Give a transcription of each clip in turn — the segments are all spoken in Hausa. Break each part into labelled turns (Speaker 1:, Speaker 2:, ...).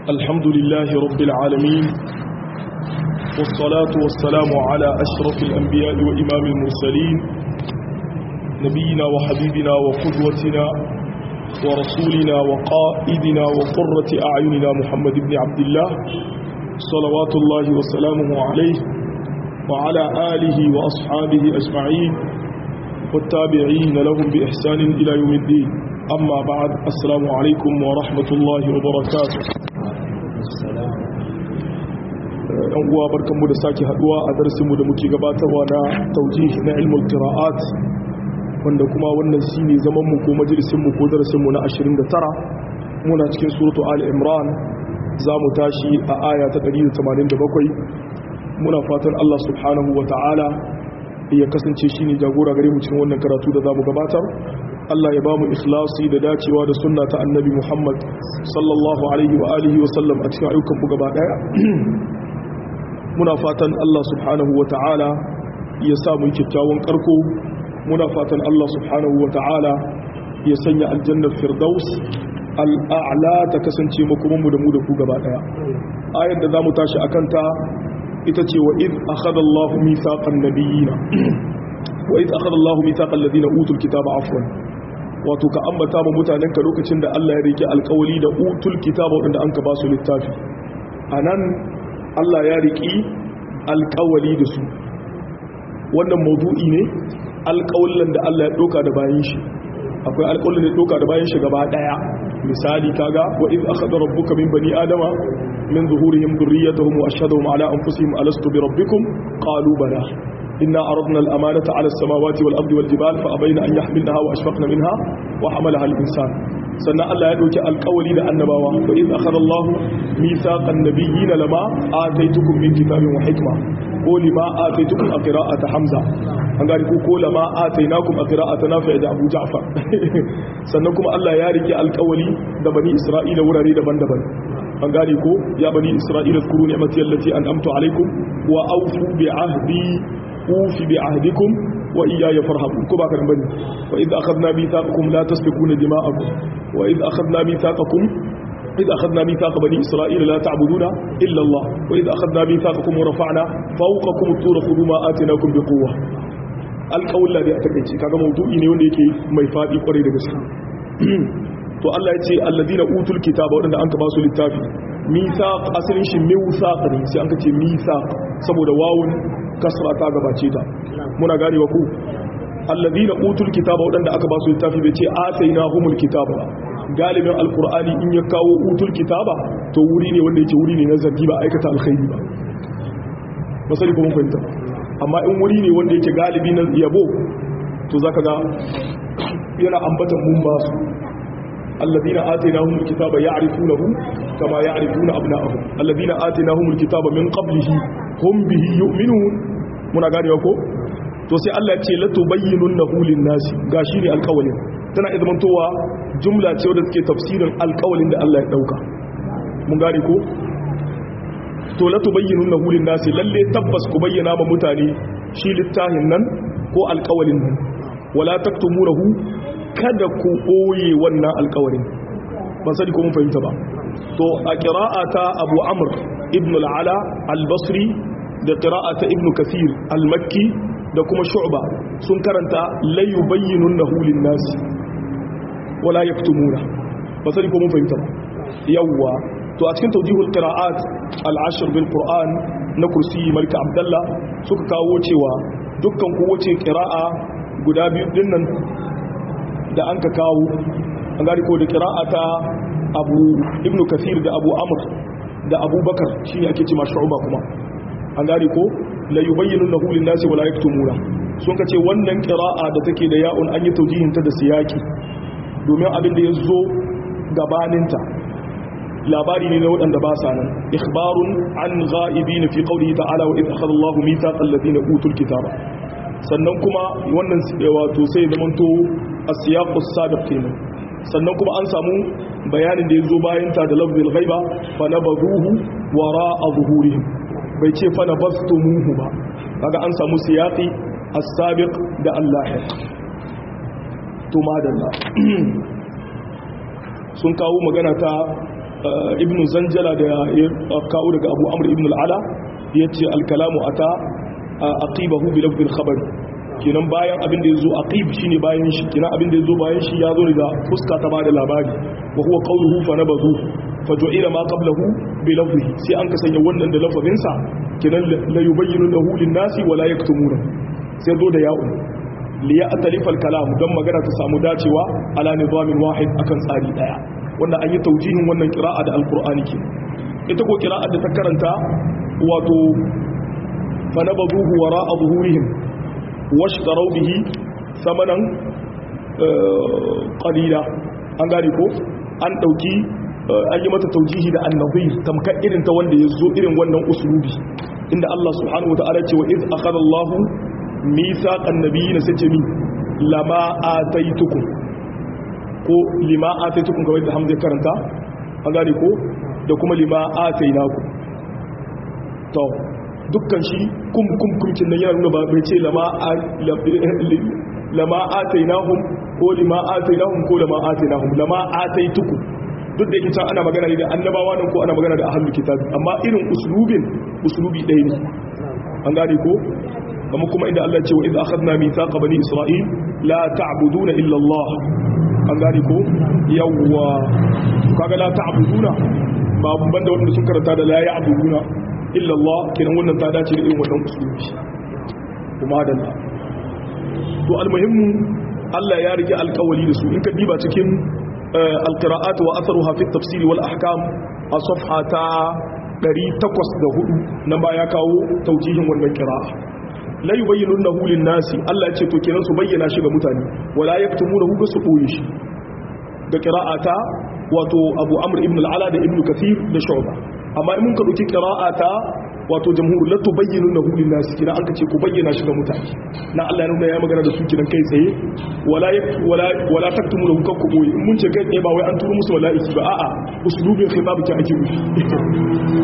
Speaker 1: الحمد لله رب العالمين والصلاة والسلام على أشرف الأنبياء وإمام المرسلين نبينا وحبيبنا وقدوتنا ورسولنا وقائدنا وقرة أعيننا محمد بن عبد الله صلوات الله وسلامه عليه وعلى آله وأصحابه أجمعين والتابعين لهم بإحسان إلى يوم الدين أما بعد السلام عليكم ورحمة الله وبركاته yan uwa barkanmu da sake haduwa a darasinmu da muke gabatarwa na taujih na ilmul qira'at wanda kuma wannan shine zaman mu ko majalisin mu ko darasin mu na 29 muna cikin suratu ali imran zamu tashi a aya ta 187 muna fatan Allah subhanahu wataala ya kasance shine jagora gare mu cikin wannan karatu da zamu gabatar Allah ya ba mu ikhlasi da dacewa da sunna ta annabi Muhammad sallallahu alaihi wa alihi wa sallam a cikin ayyukan mu gaba daya muna fatan Allah subhanahu wa ta'ala ya sa mu kyakkyawan karko muna fatan Allah subhanahu wa ta'ala ya sanya aljannar firdaus al'a'la ta kasance makomanmu da mu da ku gaba daya ayar da zamu tashi akan ta ita ce wa id akhadha Allahu mithaqan nabiyina wa id akhadha Allahu mithaqal ladina utul kitaba afwan wato ka ambata ma mutanen ka lokacin da Allah ya rike alƙawali da utul kitaba wanda an ka ba su littafi anan Allah ya riki alƙawali da su wannan mawdu'i ne alƙawallan da Allah ya doka da bayan shi akwai alƙawallan da ya doka da bayan shi gaba daya misali kaga wa iz akhadha rabbuka min bani adama min zuhurihim dhurriyyatahum wa ashhadahum ala anfusihim alastu bi rabbikum qalu bala إنا أردنا الأمانة على السماوات والأرض والجبال فأبين أن يحملنها وأشفقن منها وحملها الإنسان سنة الله يدوك القولي لأنباوا وإذ أخذ الله ميثاق النبيين لما آتيتكم من كتاب وحكمة قول ما آتيتكم قراءة حمزة أنقال قول ما آتيناكم قراءة نافع أبو جعفر سنكم الله يارك القولي دبني إسرائيل وراري دبن دبن أنقال يا بني إسرائيل اذكروا نعمتي التي أنأمت عليكم وأوفوا بعهدي أوفي بعهدكم وإياي فارهبون كما كان بني وإذ أخذنا ميثاقكم لا تسفكون دماءكم وإذ أخذنا ميثاقكم إذ أخذنا ميثاق بني إسرائيل لا تعبدون إلا الله وإذ أخذنا ميثاقكم ورفعنا فوقكم الطور خذوا ما آتيناكم بقوة alƙawun da ya takaice kaga maudu'i ne wanda yake mai faɗi kwarai da gaske to Allah ya ce alladina utul kitaba wadanda an ka ba su littafi mithaq asalin shi mithaq ne sai an ka ce mithaq saboda wawun kasra ta gabace ta muna ganewa ku alladina utul kitaba wadanda aka ba su littafi bai ce atainahumul kitaba galibin alqur'ani in ya kawo utul kitaba to wuri ne wanda yake wuri ne na zargi ba aikata alkhairi ba masali ko mun fahimta amma in wuri ne wanda yake galibi na yabo to zaka ga yana ambatan mun ba su الذين آتيناهم الكتاب يعرفونه كما يعرفون أبناءهم الذين آتيناهم الكتاب من قبله هم به يؤمنون muna ganewa ko to sai Allah ya ce la tubayyinunnahu lin-nasi gashi ne alƙawalin tana izmantowa jumla ce wadda take tafsirin alƙawalin da Allah ya dauka mun gane ko to la tubayyinunnahu lin-nasi lalle tabbas ku bayyana ma mutane shi littafin nan ko alƙawalin nan wala taktumunahu kada ku ɓoye wannan alkawarin ban sani ko mun fahimta ba to a ƙira'ata abu amur ibn al'ala al-basri da ƙira'ata ibn kasir al-makki da kuma shu'ba sun karanta layu bayyinun na hulin nasi wala ya fitumuna ban sani ko mun fahimta ba yawwa to a cikin taujihul ƙira'at al-ashir bil qur'an na kursi malika abdallah suka kawo cewa dukkan kowace ƙira'a guda biyu dinnan da an ka kawo an gari ko da kira'ata abu ibnu kasir da abu amur da abubakar shi ne ake ce ma shu'uba kuma an gari ko la yubayyinu lahu lin nasi wala yaktumuna sun kace wannan qira'a da take da ya'un an yi taujihin ta da siyaki domin abin da yazo gabaninta labari ne na waɗanda ba sa nan ikhbarun an ghaibin fi qawlihi ta'ala wa idh akhadha Allahu mithaqal ladina utul kitaba sannan kuma wannan wato sai zamanto asiyaqus sabiq kenan sannan kuma an samu bayanin da yazo bayan ta da lafzul ghaiba fa nabaduhu wara'a zuhurihim bai ce fa nabastumuhu ba kaga an samu siyaqi as-sabiq da al-lahiq to madalla sun kawo magana ta ibn zanjala da ya kawo daga abu amr ibn al'ala ya ce alkalamu ata aqibahu bi lafzil khabar kenan bayan abin da yazo aqib shine bayan shi kenan abin da yazo bayan shi yazo daga fuska ta bada labari wa huwa qawluhu fa nabadu fa ju'ila ma qablahu bi lafzihi sai an kasanya wannan da lafazin sa kenan la yubayyinu lahu lin nasi wa la yaktumuna sai zo da ya'u li ya'talifa al-kalam dan magana ta samu dacewa ala nizamin wahid akan tsari daya wanda an yi taujihin wannan qira'a da alqur'ani ke ita ko qira'a da ta karanta wato fa nabaduhu wara'a zuhurihim washtaraw bihi samanan qalila an gane ko an dauki an yi mata taujihi da annabir tamkar irin ta wanda ya zo irin wannan usulubi inda Allah subhanahu wata'ala ce wa iz akhadha Allahu mithaqan nabiyyin sace mi lama ataitukum ko lima ataitukum kamar da Hamza karanta an gane ko da kuma lima atainakum to dukkan shi kum kum kumcin nan yana nuna ba bai ce lama lama atainahum ko lima atainahum ko lama atainahum lama ataitukum duk da yake can ana magana ne da annabawa nan ko ana magana da ahlul kitabi amma irin uslubin uslubi ɗaya ne an gane ko kuma kuma inda Allah ce wa idza akhadna mithaqa bani isra'il la ta'buduna illa Allah an gane ko yawwa kaga la ta'buduna ba banda wanda sun karanta da la ya'buduna illa Allah kiran wannan ta dace da irin wannan uslubi kuma da to almuhimmu Allah ya rike alƙawari da su in ka diba cikin القراءات وأثرها في التفسير والأحكام الصفحة دري تقص دهو نما يكاو توجيه والقراءة لا يبينونه للناس الله يتشتو كنا سبينا شيء متاني ولا يكتمونه بسقويش da qira'ata wato Abu Amr ibn al-Ala da Ibn Kathir da Shu'ba amma in mun ka dauki qira'ata wato jamhur la tubayyinunahu lin-nas kina an kace ku bayyana shi ga mutane na Allah ya nuna ya magana da su kinan kai tsaye wala wala wala taktumuhu kan ku boye in mun ce kai tsaye ba wai an turo musu mala'iki ba a'a uslubin khitab ki ake yi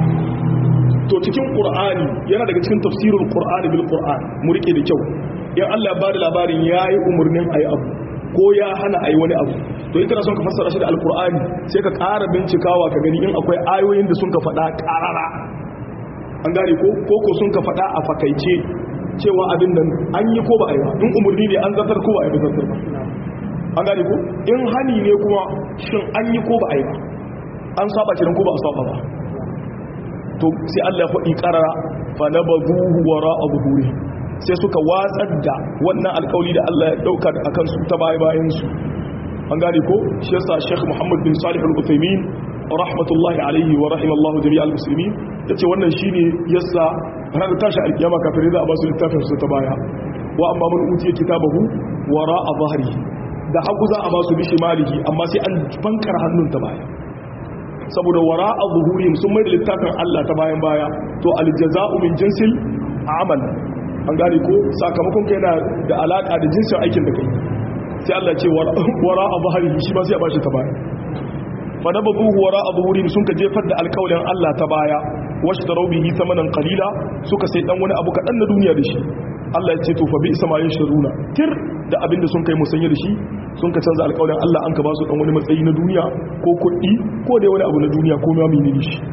Speaker 1: to cikin qur'ani yana daga cikin tafsirul qur'ani bil qur'an mu rike da kyau in Allah ya bada labarin yayi umurnin ayi abu ko ya hana ayi wani abu to in kana son ka fassara shi da alqur'ani sai ka ƙara bincikawa ka gani in akwai ayoyin da sun ka faɗa ƙarara an gane ko ko sun ka faɗa a fakaice cewa abin nan an yi ko ba a yi ba in umarni ne an zartar ko ba a yi ba zartar ba an gane ko in hani ne kuma shin an yi ko ba a yi ba an saba kiran ko ba a saba ba to sai Allah ya faɗi ƙarara fa na bazuhu wara a zuhuri sai suka watsar da wannan alƙawli da Allah ya ɗauka a kansu ta baya bayan su an gane ko shi yasa Sheikh Muhammad bin Salih al-Uthaymeen rahmatullahi alaihi wa rahimallahu jami'al muslimin yace wannan shine yasa ranar tashi alkiyama kafirai za a ba su littafin su ta baya wa amma man utiya kitabahu wara a zahri da hagu za a ba su bishi malihi amma sai an bankar hannun ta baya saboda wara a zuhurihim sun mai da littafin Allah ta bayan baya to aljaza'u min jinsil amal an gane ko sakamakon kai yana da alaka da jinsin aikin da kai sai Allah ce wara a zahri shi ma sai a ba shi ta baya fanabazuhu wara abuhurim sun ka jefar da alƙawalin Allah ta baya wasu da raubihi samanan qalila suka sai dan wani abu kaɗan na duniya da shi Allah ya ce to fa bi isa ma yashruna tir da abinda sun kai musanya da shi sun ka canza alƙawalin Allah an ka ba su dan wani matsayi na duniya ko kuɗi ko dai wani abu na duniya ko ma menene shi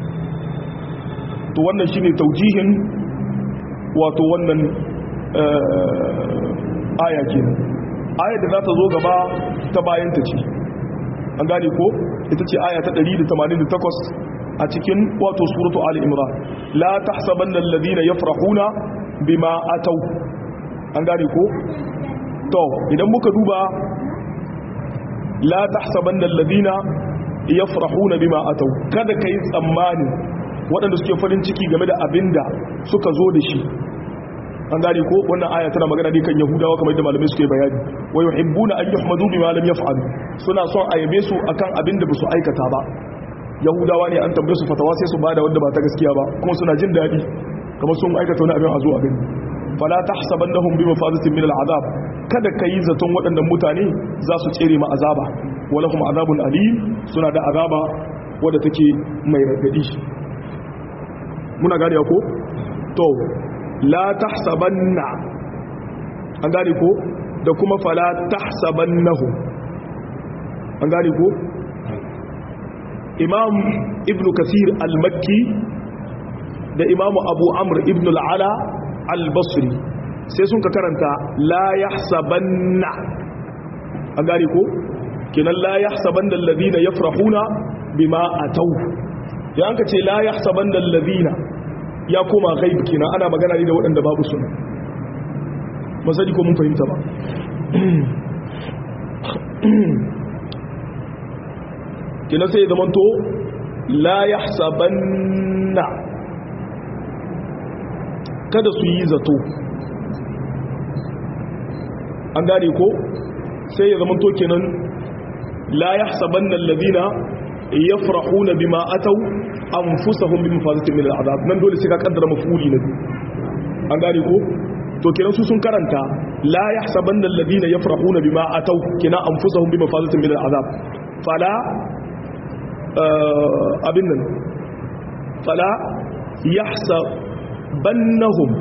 Speaker 1: to wannan shine taujihin wato wannan aya kenan aya da za ta zo gaba ta bayan ta ce an gane ko ita ce aya ta 188 a cikin wato suratu ali imran la tahsabanna alladhina yafrahuna bima ataw an gane ko to idan muka duba la tahsabanna alladhina yafrahuna bima ataw kada kai tsammani waɗanda suke farin ciki game da abinda suka zo da shi an gane ko wannan aya tana magana ne kan yahudawa kamar yadda malamai suke bayani wa yuhibbuna an yuhmadu bima lam yaf'alu suna son a yabe su akan abin da basu aikata ba yahudawa ne an tambaye su fatawa sai su bada wanda ba ta gaskiya ba kuma suna jin dadi kamar sun aikata wani abin a zo a gani fala tahsabannahum bi mafazatin min al'azab kada kai zaton waɗannan mutane za su tsere ma azaba walahum azabun alim suna da azaba wadda take mai radadi muna gane ko to la tahsabanna an gane ko da kuma fala tahsabannahu an gane ko imam ibn kasir al-makki da imam abu amr ibn al-ala al-basri sai sun ka karanta la yahsabanna an gane ko kenan la yahsabanna alladhina yafrahuna bima atau ya an ka ce la yahsabanna alladhina ya koma ghaib kenan ana magana ne da waɗanda babu suna masali ko mun fahimta ba kenan sai zama to la yahsabanna kada su yi zato an gane ko sai ya zama to kenan la yahsabanna alladhina yafrahuna bima ataw anfusahum bi mafazatin min al'adab nan dole sai ka kaddara mafuli na biyu an gane ko to kenan su sun karanta la yahsabanna alladhina yafrahuna bima ataw kina anfusahum bi mafazatin min al'adab fala abin nan fala yahsabannahum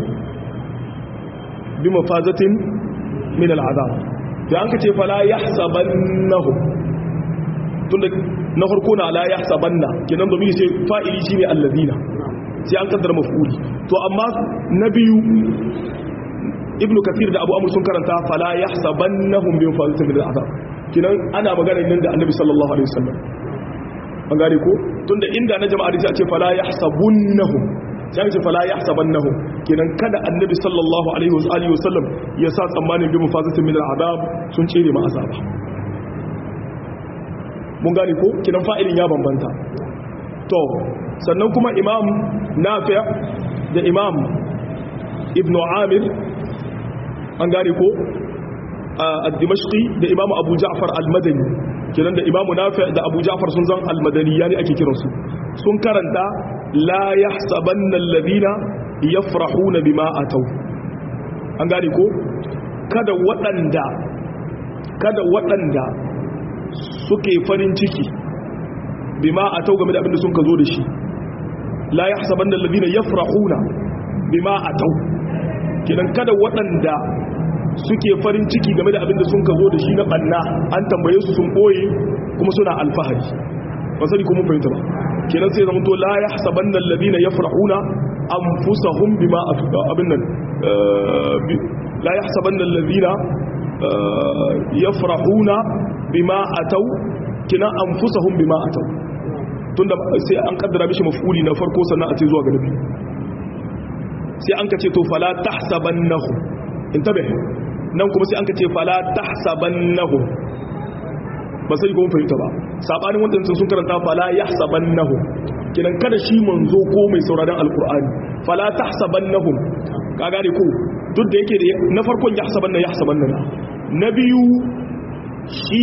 Speaker 1: bi mafazatin min al'adab da an ka ce fala yahsabannahum tunda na farko na la yahsabanna kenan domin sai fa'ili shine alladhina sai an kaddara maf'uli to amma na biyu ibnu kathir da abu amr sun karanta fala yahsabannahum bi mafazatin min al'adab kenan ana magana nan da annabi sallallahu alaihi wasallam an gane ko tunda inda na jama'a da ce fala yahsabunnahum sai ce fala yahsabannahum kenan kada annabi sallallahu alaihi wa alihi wasallam ya sa tsammanin bi mafazatin min al'adab sun cire ma azaba mun gane ko kenan fa'ilin ya bambanta to sannan kuma imam nafi' da imam ibn amir an gane ko al-dimashqi da imam abu ja'far al-madani kenan da imam nafi' da abu ja'far sun zan al-madani yani ake kiransu sun karanta la yahsabanna alladhina yafrahuna bima ataw an gane ko kada waɗanda kada waɗanda suke farin ciki bima atau game da abinda sun ka zo da shi la yahsabanna alladhina yafrahuna bima atau kidan kada waɗanda suke farin ciki game da abinda sun ka zo da shi na banna an tambaye su sun boye kuma suna alfahari ba sani kuma fahimta ba kenan sai zama to la yahsabanna alladhina yafrahuna anfusahum bima abin nan la yahsabanna alladhina yafrahuna bima atau kina anfusahum bima atau tunda sai an kaddara mishi maf'uli na farko sannan a ce zuwa ga nabi sai an kace to fala tahsabannahu intabe nan kuma sai an kace fala tahsabannahu ba sai ko mun fahimta ba sabanin wanda sun karanta fala yahsabannahu kinan kada shi manzo ko mai sauraron alqur'ani fala tahsabannahum ka gane ko duk da yake na farkon yahsabanna yahsabanna na biyu shi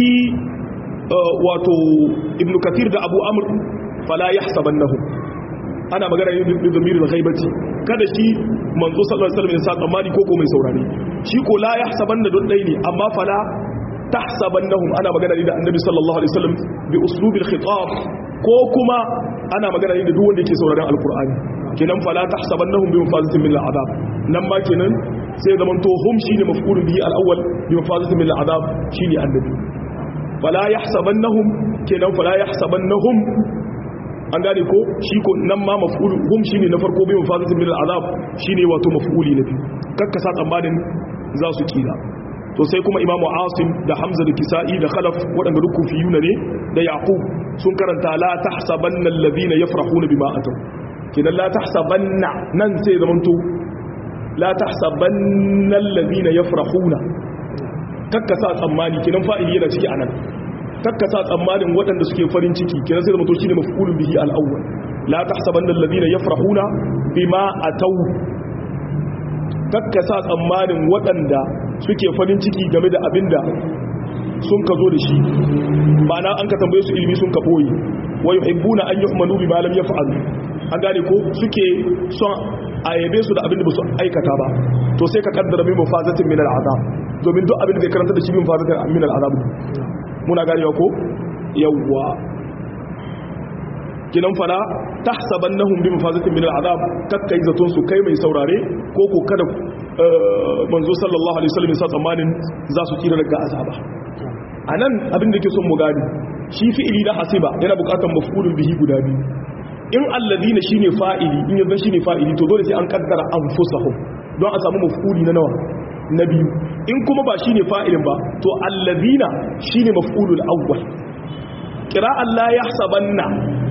Speaker 1: wato ibn kathir da abu amr fala yahsabannahum ana magana yin da zamiri da ghaibati kada shi manzo sallallahu alaihi wasallam ya sa tsammani ko ko mai saurare shi ko la yahsabanna don dai ne amma fala tahsabannahum ana magana ne da annabi sallallahu alaihi wasallam bi uslubil khitab ko kuma ana magana ne da duk wanda yake sauraron alqur'ani kenan fala tahsabannahum bi mafazatin min al'adab nan ma kenan sai zaman to hum shine maf'ulun bihi al-awwal bi mafazatin min al'adab shine annabi fala yahsabannahum kenan fala yahsabannahum an gane ko shi ko nan ma maf'ul hum shine na farko bi mafazatin min al'adab shine wato maf'uli na biyu kakka sa tsammanin za su kila to sai kuma imamu asim da hamza da kisa'i da khalaf waɗanda duk kufiyuna ne da yaqub sun karanta la tahsabanna alladhina yafrahuna bima ataw kidan la tahsabanna nan sai zamanto la tahsabanna alladhina yafrahuna kakka sa tsammani kidan fa'ili yana ciki anan kakka sa tsammanin waɗanda suke farin ciki kidan sai zamanto shine maf'ulun bihi al-awwal la tahsabanna alladhina yafrahuna bima ataw kakka sa tsammanin waɗanda suke farin ciki game da abinda sun ka zo da shi ma'ana an ka tambaye su ilimi sun ka boye wa yuhibbuna an yu'manu bima lam yaf'al an gane ko suke son ayabe su da abinda ba su aikata ba to sai ka kaddara min mafazatin min al'azab domin duk abinda zai karanta da shi min mafazatin min al'azab muna ganewa ko yawwa kinan fara tahsabannahum bi mafazatin min al'azab kakkai zaton su kai mai saurare ko ko kada manzo sallallahu alaihi wasallam sa tsammanin za su kira daga azaba anan abin da yake son mu gani shi fi'ili na hasiba yana bukatar maf'ulun bihi guda biyu in alladhina shine fa'ili in yanzu shine fa'ili to dole sai an kaddara anfusahum don a samu maf'uli na nawa na biyu in kuma ba shine fa'ilin ba to alladhina shine maf'ulul awwal qira'an la yahsabanna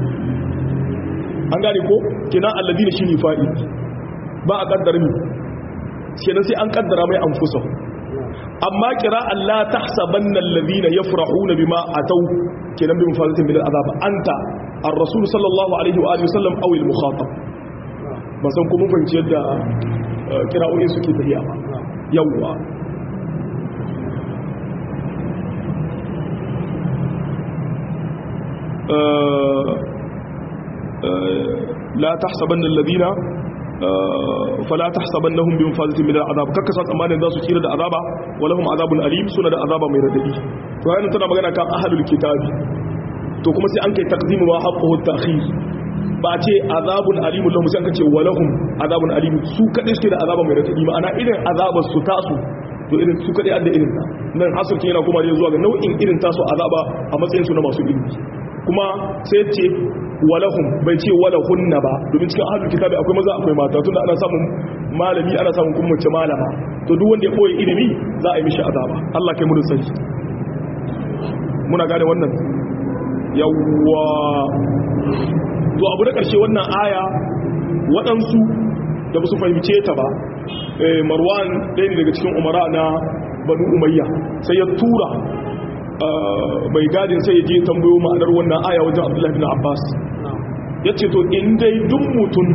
Speaker 1: an gane ko kina alladhina shine fa'il ba a kaddara mi kenan sai an kaddara mai anfusahum amma qira'an la tahsabanna alladhina yafrahuna bima ataw kenan bi mufadatin bil azab anta ar-rasul sallallahu alaihi wa alihi wasallam aw al-mukhatab ba san kuma fahimci yadda kira'o'in suke tafiya ba yawwa la tahsabanna alladhina fala tahsabannahum bi mafazatin min al'azab kakka sa tsammanin za su tsira da azaba walahum azabun alim suna da azaba mai radadi to yayin tana magana kan ahlul kitabi to kuma sai an kai taqdimu wa haqquhu ta'khir ba ce azabun alimun lahum sai an kace walahum azabun alim su kadai suke da azaba mai radadi ma'ana irin azabar su tasu to irin su kadai adda irin ta nan hasulki yana kuma zuwa ga nau'in irin tasu azaba a matsayin su na masu ilimi kuma sai ce walahum bai ce walahunna ba domin cikin ahlul kitabi akwai maza akwai mata tunda ana samun malami ana samun kuma mace malama to duk wanda ya koyi ilimi za a yi mishi azaba Allah kai mu da sani muna gane wannan yawwa to abu da ƙarshe wannan aya waɗansu da ba su fahimce ta ba marwan ɗaya ne daga cikin umara na banu umayya sai ya tura mai gadin sai ya je tambayo ma'anar wannan aya wajen abdullahi bin abbas ya ce to in dai duk mutum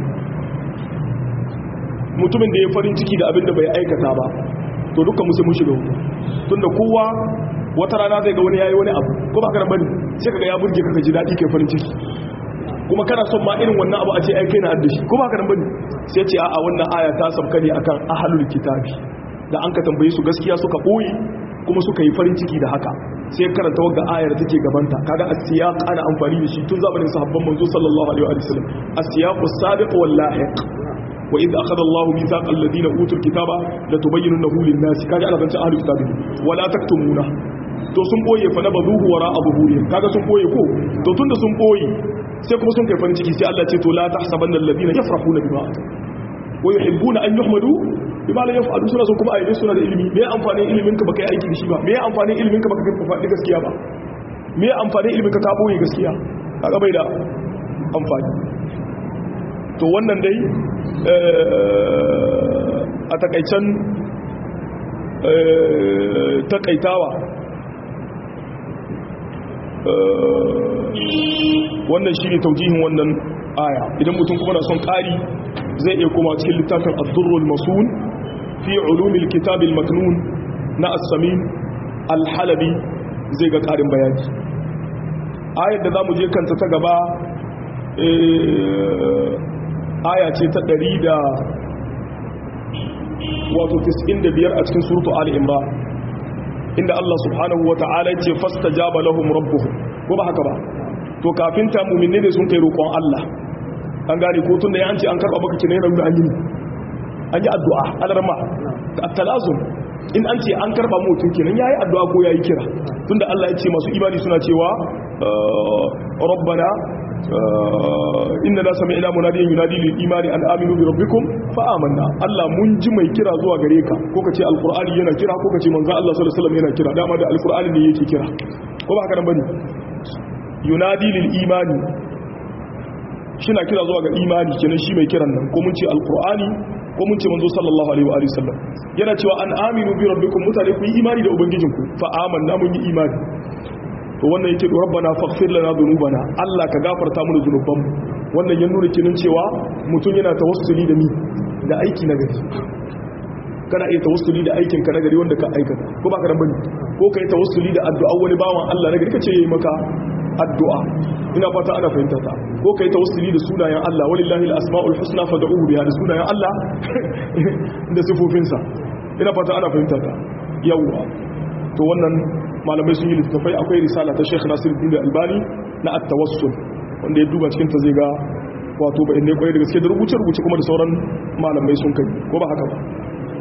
Speaker 1: mutumin da ya farin ciki da abin da bai aikata ba to dukkan musu mun shiga wuta tunda kowa wata rana zai ga wani yayi wani abu ko ba ka bane sai kaga ya burge ka ji dadi kai farin ciki kuma kana son ma irin wannan abu a ce ai kai na addashi ko ba ka bane sai ce a'a wannan aya ta sabka ne akan ahlul kitabi da an ka tambaye su gaskiya suka boye kuma suka yi farin ciki da haka sai karanta wagga ayar take gabanta kaga as-siyaq ana amfani da shi tun zamanin sahabban manzo sallallahu alaihi wa sallam as-siyaq as-sabiq wal lahiq wa idh akhadha Allahu mithaqa alladhina utul kitaba latubayyinunahu lin-nasi kaga ana zance ahlul kitabi wala taktumuna to sun boye fa na bazuhu wara abuhurihim kaga sun boye ko to tunda sun boye sai kuma sun kai farin ciki sai Allah ce to la tahsabanna alladhina yafrahuna bima atu wa yuhibbuna an yuhmadu bima la yaf'alu suna so kuma ayyuka suna da ilimi me amfanin ilimin ka baka yi aiki da shi ba me amfanin ilimin ka baka kai faɗi gaskiya ba me amfanin ilimin ka ka boye gaskiya kaga bai da amfani to wannan dai a takaicen takaitawa wannan shi ne taujihin wannan aya idan mutum kuma na son ƙari zai iya kuma cikin littafin abdurrul masun fi ulumil kitabil maknun na assamin alhalabi zai ga ƙarin bayani ayar da za mu je kanta ta gaba aya ce ta ɗari da wato 95 a cikin surutu ali imran inda Allah subhanahu wa ta'ala ce fastajaba lahum rabbuhum ko ba haka ba to kafin ta mu'minne ne sun kai roƙon Allah an gane ko tunda ya an ce an karba baka kina yana an yi an yi addu'a alarma at-talazum in an ce an karba mutum kenan yayi addu'a ko yayi kira tunda Allah ya ce masu imani suna cewa rabbana inna la sami'na munadiyan yunadi lil imani an aminu bi rabbikum fa amanna Allah mun ji mai kira zuwa gare ka ko kace alqur'ani yana kira ko kace manzo Allah sallallahu alaihi wasallam yana kira dama da alqur'ani ne yake kira ko ba haka nan bane yunadi lil imani shina kira zuwa ga imani kenan shi mai kiran nan ko mun ce alqur'ani ko mun ce manzo sallallahu alaihi wa alihi wasallam yana cewa an aminu bi rabbikum mutane ku yi imani da ubangijinku fa amanna mun yi imani to wannan yake rabbana faghfir lana dhunubana Allah ka gafarta mana dhunubanmu wannan ya nuna kinin cewa mutum yana tawassuli da ni da aiki na gari kana iya tawassuli da aikin ka na gari wanda ka aikata ko ba ka dan bane ko kai tawassuli da addu'a wani bawan Allah na gari kace yayi maka addu'a ina fata ana fahimta ta ko kai tawassuli da sunayen Allah walillahi al-asmaul husna fad'uhu biha da sunayen Allah da sifofinsa ina fata ana fahimta ta yawa to wannan malamai sun yi littattafai akwai risala ta Sheikh Nasiruddin Albani na at-tawassul wanda ya duba cikin ta zai ga wato ba inda kwaye da gaske da rubuce rubuce kuma da sauran malamai sun kai ko ba haka ba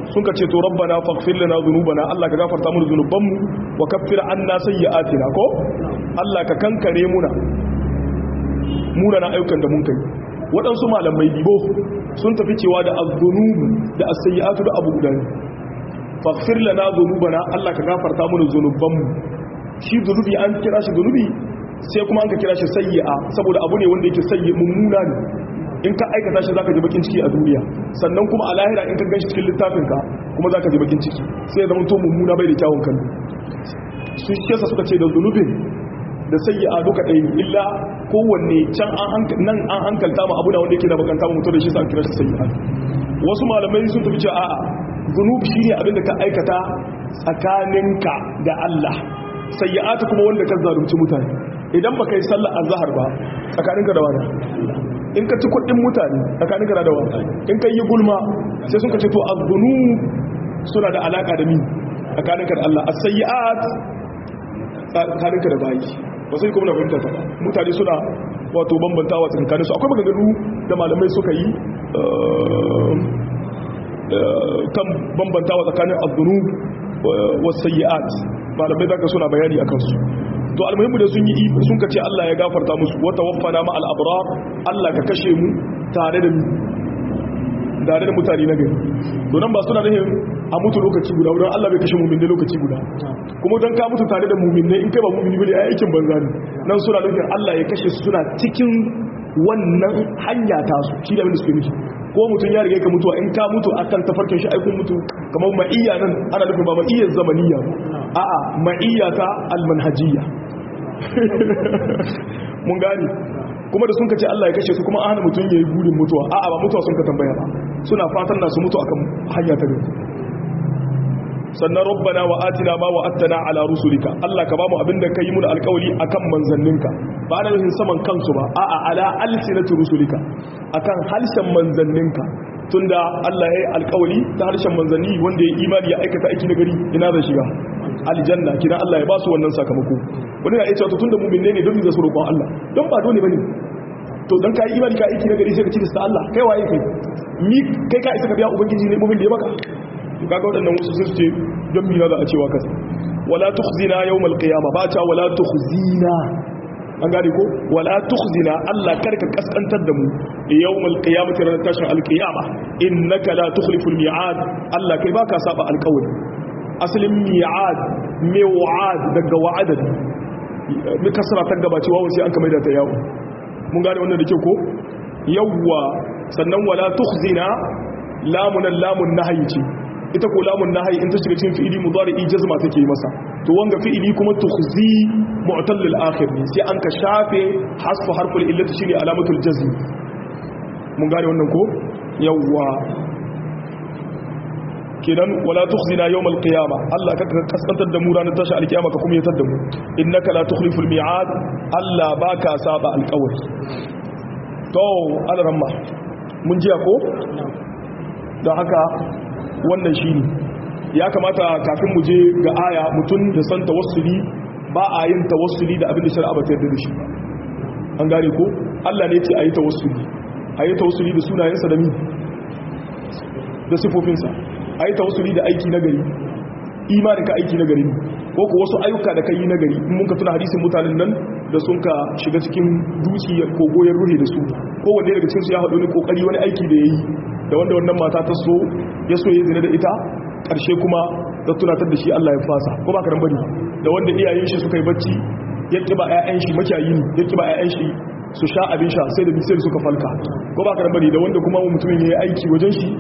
Speaker 1: sun ka ce to rabbana faghfir lana dhunubana Allah ka gafarta mana dhunubanmu wa kaffir anna sayyi'atina ko Allah ka kankare muna muna na ayyukan da mun kai waɗansu malamai bibo sun tafi cewa da az-dhunubu da as-sayyi'atu da abu guda ne faghfir lana dhunubana Allah ka gafarta mana dhunubanmu shi dhunubi an kira shi dhunubi sai kuma an ka kira shi sayyi'a saboda abu ne wanda yake sayyi mummuna ne in ka aikata shi zaka ji bakin ciki a duniya sannan kuma a lahira in ka ganshi cikin littafin ka kuma zaka ji bakin ciki sai zama to mummuna bai da kyawun kallo su shi yasa suka ce da zunubin da sayyi'a duka ɗaya ne illa kowanne can an nan an hankalta ma abu da wanda yake da bakanta mu mutu da shi sa kira shi sayyi'a wasu malamai sun tafi cewa a'a zunubi shine abin da ka aikata tsakaninka da Allah sayyi'atu kuma wanda ka zalunci mutane idan baka yi sallar azhar ba tsakaninka da wani in ka ci kudin mutane tsakaninka da wani in ka yi gulma sai sun ka ce to az-zunub suna da alaka da mi tsakaninka da Allah as-sayyi'at tsakaninka da bayi ba sai kuma na fahimta ta ba mutane suna wato bambantawa tsakanin su akwai maganganu da malamai suka yi kan bambantawa tsakanin az-zunub was-sayyi'at malamai zaka suna bayani akan su to almuhimmu da sun yi sun ka ce Allah ya gafarta musu wa tawaffana ma al-abrar Allah ka kashe mu tare da mu tare da mutane na gari to nan ba suna nufin a mutu lokaci guda wurin Allah bai kashe mumin da lokaci guda kuma don ka mutu tare da mumin ne in kai ba mumini bane ai aikin banza ne nan suna nufin Allah ya kashe su suna cikin wannan hanya ta su shi da abin da suke nufi ko mutum ya riga ka mutuwa in ka mutu akan tafarkin shi aikun mutu kamar ma'iyya nan ana nufin ba ma'iyyar zamaniya ba a'a ma'iyya ta almanhajiyya mun gani kuma da sun kace Allah ya kashe su kuma an hana mutum yayi burin mutuwa a'a ba mutuwa sun ka tambaya ba suna fatan na su mutu akan hanya ta gari sannan rabbana wa atina ma wa attana ala rusulika Allah ka bamu abinda ka yi mu da alƙawari akan manzanninka ba na nufin saman kansu ba a'a ala alsinati rusulika akan halshen manzanninka tunda Allah ya yi alƙawari ta harshen manzanni wanda ya imani ya aikata aiki na gari ina zai shiga aljanna kina Allah ya ba su wannan sakamako wani na iya cewa tunda mu'min ne don mu zasu roƙon Allah don ba dole bane to dan kai imani ka aiki na gari sai ka ci da Allah kai waye kai ni kai ka isa ka biya ubangiji ne mu'min da ya baka kaga waɗannan wasu sun ce don mina za a cewa kasa wala tukhzina yawmal qiyamah ba ta wala tukhzina an gane ko wala tukhzina Allah karka kaskantar da mu yawmal qiyamati ran tashin alqiyama innaka la tukhliful mi'ad Allah kai baka saba alqawli asalin mi'ad mi'ad daga wa'ada mi kasra ta gabaci wawo sai an kamar da ta yawo mun gane wannan da kyau ko yawwa sannan wala tukhzina lamunan lamun nahyi ce ita ko lamun nahyi in ta shiga cikin fi'ili mudari'i jazma take masa to wanga fi'ili kuma tukhzi mu'tal lil akhir ne sai an ka shafe hasfu harful illati shine alamatul jazm mun gane wannan ko yawwa kidan wala tukhzina yawmal qiyama Allah ka kaskantar da mu ranar tashi alkiyama ka kuma yatar da mu innaka la tukhliful mi'ad Allah baka saba alƙawari to alramma mun jiya ko don haka wannan shine ya kamata kafin mu je ga aya mutun da san tawassuli ba a yin tawassuli da abin da shari'a ba ta yarda da shi an gane ko Allah ne ya ce ayi tawassuli ayi tawassuli da sunayensa da mi da sifofinsa a yi tawassuli da aiki na gari imanin ka aiki na gari ne ko ku wasu ayyuka da ka yi na gari in mun ka tuna hadisin mutanen nan da sun ka shiga cikin duki ko goyon ruhe da su kowanne daga cikinsu ya haɗu ne kokari wani aiki da ya yi da wanda wannan mata ta so ya so ya zina da ita ƙarshe kuma ta tunatar da shi Allah ya fasa ko ba ka ran bane da wanda iyayen shi suka yi bacci ya kiba ƴaƴan shi makiyayi ne ya kiba ƴaƴan shi su sha abin sha sai da bisir suka falka ko ba ka ran bane da wanda kuma mutumin ya yi aiki wajen shi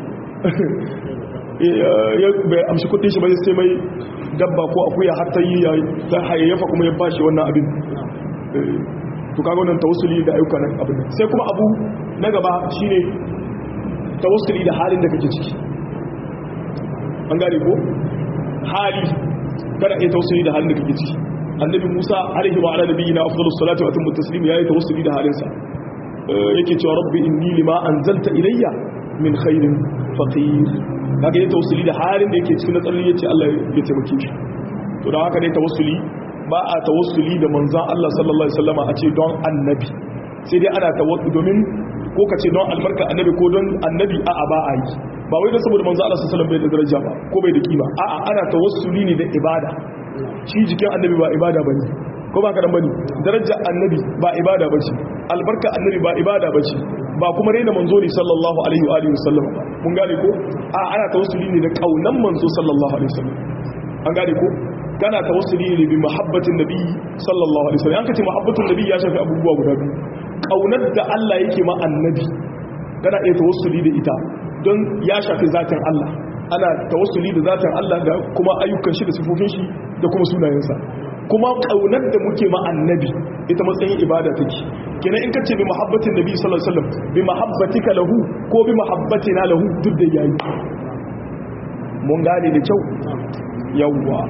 Speaker 1: bai amshi kudin shi ba sai mai dabba ko akuya har ta yi ya hayayyafa kuma ya bashi wannan abin to kaga wannan tawassuli da ayyuka nan abin sai kuma abu na gaba shine tawassuli da halin da kake ciki an gane ko hali kada ai tawassuli da halin da kake ciki annabi Musa alaihi wa ala nabiyina afdalus salatu wa atammu taslim yayi tawassuli da halinsa yake cewa rabbi inni lima anzalta ilayya min khairin faqir kaga yayin tawassuli da halin da yake cikin natsalin yace Allah ya taimake shi to don haka ne tawassuli ba a tawassuli da manzon Allah sallallahu alaihi wasallama a ce don annabi sai dai ana tawassuli domin ko ka ce don albarka annabi ko don annabi a'a ba a yi ba wai don saboda manzo Allah sallallahu alaihi wasallam bai da daraja ba ko bai da kima a'a ana tawassuli ne da ibada shi jikin annabi ba ibada bane ko ba ka dan bane darajar annabi ba ibada bace albarka annabi ba ibada bace ba kuma raina manzo ne sallallahu alaihi wa alihi wasallam ba mun gane ko a ana tawassuli ne da kaunan manzo sallallahu alaihi wasallam an gane ko kana tawassuli ne bi muhabbatin nabi sallallahu alaihi wasallam an kace muhabbatin nabi ya shafi abubuwa guda biyu kaunar da Allah yake ma annabi kana iya tawassuli da ita don ya shafi zatin Allah ana tawassuli da zatin Allah da kuma ayyukan shi da sifofin shi da kuma sunayensa kuma kaunar da muke ma annabi ita matsayin ibada take kenan in kace bi muhabbatin nabi sallallahu alaihi wasallam bi muhabbatika lahu ko bi muhabbatina lahu duk da yayi mun gane da kyau yawwa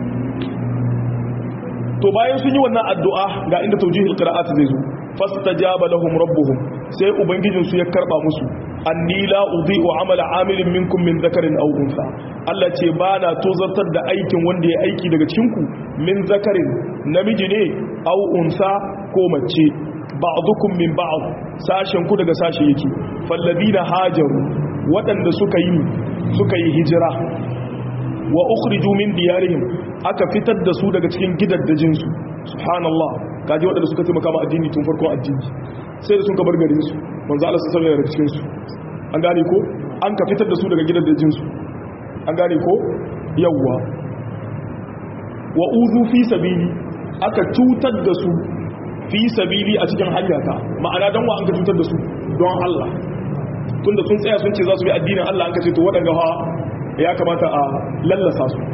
Speaker 1: to bayan sun yi wannan addu'a ga inda tawjihul qira'at zai zo fastajaba lahum rabbuhum sai ubangijin su ya karba musu anni la udhi'u amala amilin minkum min dhakarin aw untha Allah ce ba na tozartar da aikin wanda ya aiki daga cikin ku min zakarin namiji ne aw unsa ko mace ba'dukum min ba'd sashen ku daga sashe yake falladina hajaru waɗanda suka yi suka yi hijira wa ukhriju min diyarihim aka fitar da su daga cikin gidaddajin su subhanallah kaji waɗanda suka taimaka ma addini tun farkon addini sai da sun ka bar garin su manzo Allah sallallahu alaihi wasallam cikin su an gane ko an ka fitar da su daga gidaddajin su an gane ko yawwa wa uzu fi sabili aka cutar da su fi sabili a cikin hanyata ma'ana dan wa an ka cutar da su don Allah tunda sun tsaya sun ce za su bi addinin Allah an ka ce to waɗanda ha ya kamata a lallasa su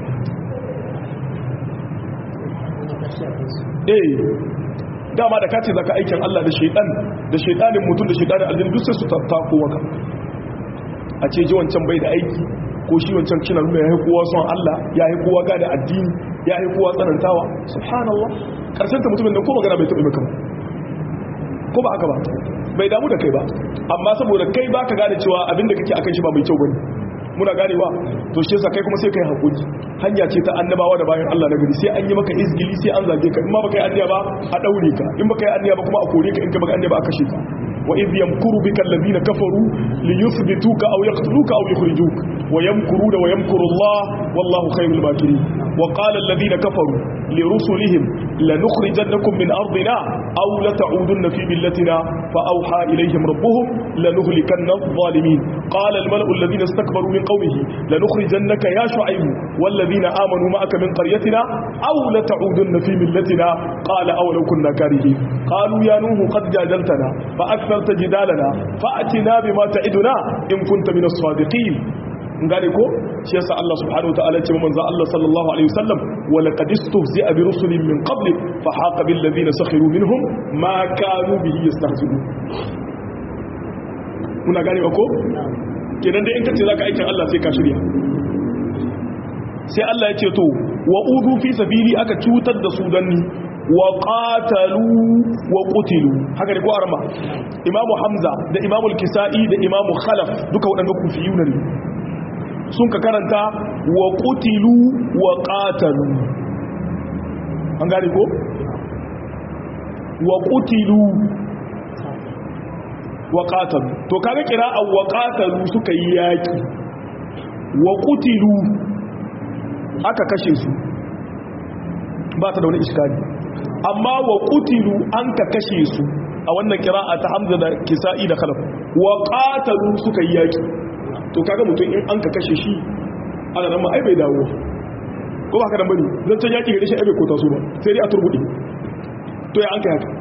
Speaker 1: eh dama da kace zaka aikin Allah da shaytan da shaytanin mutum da shaytanin aljin duk sai su tattako waka a ce ji wancan bai da aiki ko shi wancan kina nuna yayi kowa son Allah yayi kowa ga da addini yayi kowa tsanantawa subhanallah karshen ta mutumin da ko magana bai taɓa maka ko ba haka ba bai damu da kai ba amma saboda kai baka gane cewa abinda kake akan shi ba mai kyau bane muna ganewa to shi yasa kai kuma sai kai hakuri hanya ce ta annabawa da bayan Allah na gari sai an yi maka izgili sai an zage ka in ma baka yi anniya ba a daure ka in baka yi anniya ba kuma a kore ka in ka baka anniya ba a kashe ka wa idh yamkuru bika alladhina kafaru li yuthbituka aw yaqtuluka aw yukhrijuk wa yamkuruna wa yamkuru Allah wallahu khayrul makirin wa qala alladhina kafaru li rusulihim lanukhrijannakum min ardina aw la ta'udunna fi millatina fa awha ilayhim rabbuhum lanuhlikanna adh-dhalimin qala al-mala'u alladhina istakbaru min قومه لنخرجنك يا شعيب والذين آمنوا معك من قريتنا أو لتعودن في ملتنا قال أولو كنا كارهين قالوا يا نوح قد جادلتنا فأكثرت جدالنا فأتنا بما تعدنا إن كنت من الصادقين ngane ko shi yasa Allah subhanahu wataala ce manzo Allah sallallahu alaihi wasallam wa laqad istehzi'a bi rusulin min qablik fa haqa bil ladina sakhiru minhum ma kanu bihi yastahzi'un kuna gane ko kenan da in kace zaka aikin Allah sai ka shirya sai Allah ya ce to wa udu fi sabili aka cutar da su danni wa qatalu wa qutilu haka ne ko arma imamu hamza da imamu al-kisai da imamu khalaf duka wadanda kufiyuna ne sun ka karanta wa qutilu wa qatalu an gane ko wa qutilu wa qatalu to kaga qira'a wa qatalu suka yi yaki wa qutilu aka kashe su ba ta da wani iskali amma wa qutilu an ka kashe su a wannan qira'a ta hamza da kisa'i da khalaf wa qatalu suka yi yaki to kaga mutum in an ka kashe shi ana nan ma ai bai dawo ko ba ka dan bane zan can yaki gare shi ai bai kota su ba sai dai a turbude to ya an kai haka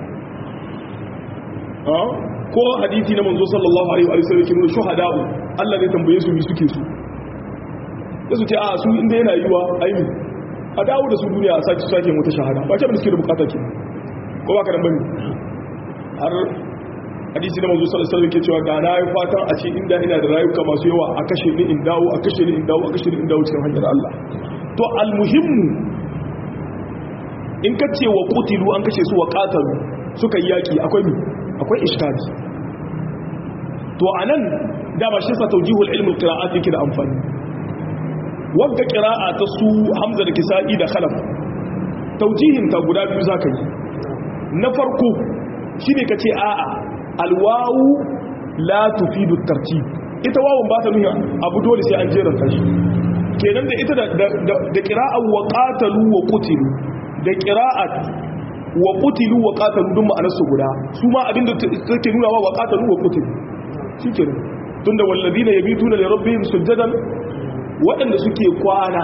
Speaker 1: ko hadisi na manzo sallallahu alaihi wa sallam kin shuhada'u Allah zai tambaye su mi suke su yasu ce a su inda yana yiwa aini a dawo da su duniya a sake sake wata shahada ba ce da suke da bukata ke ko ba ka dan bane har hadisi na manzo sallallahu alaihi wasallam ke cewa da na yi fatan a ce inda ina da rayuka masu yawa a kashe ni in dawo a kashe ni in dawo a kashe ni in dawo cikin hanyar Allah to almuhimmu in ka ce wa qutilu an kashe su wa qatalu suka yi yaki akwai mi akwai iskali to anan dama shi sa tawjihul ilm alqira'at yake da amfani wanda qira'a ta su hamza da kisa'i da khalaf tawjihin ta guda biyu zaka yi na farko shine kace a'a alwawu la tufidu tartib ita wawun ba ta nuna abu dole sai an jeranta shi kenan da ita da qira'at wa qatalu wa qutilu da qira'at wa qutilu wa qatalu dun ma'anar su guda su ma abinda take nuna wa qatalu wa qutilu shikenan tunda wallazina yabituna li rabbihim sujadan waɗanda suke kwana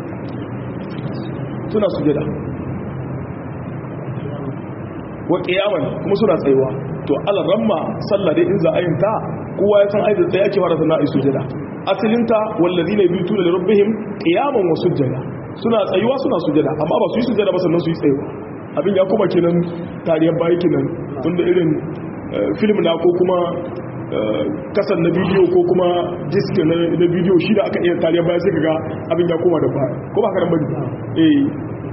Speaker 1: suna sujada wa qiyaman kuma suna tsayuwa to Allah ramma sallah dai in za a yin ta kowa ya san aidin tsaye ake fara sana ai sujada asalin ta wallazina yabituna li rabbihim qiyaman wa sujada suna tsayuwa suna sujada amma ba su yi sujada ba sannan su yi tsayuwa abin ya kuma kenan tariyar bayi kenan tunda irin film na ko kuma kasan na bidiyo ko kuma disk na bidiyo shi da aka iya tariyar baya sai ga abin ya koma da baya ko ba ka bane eh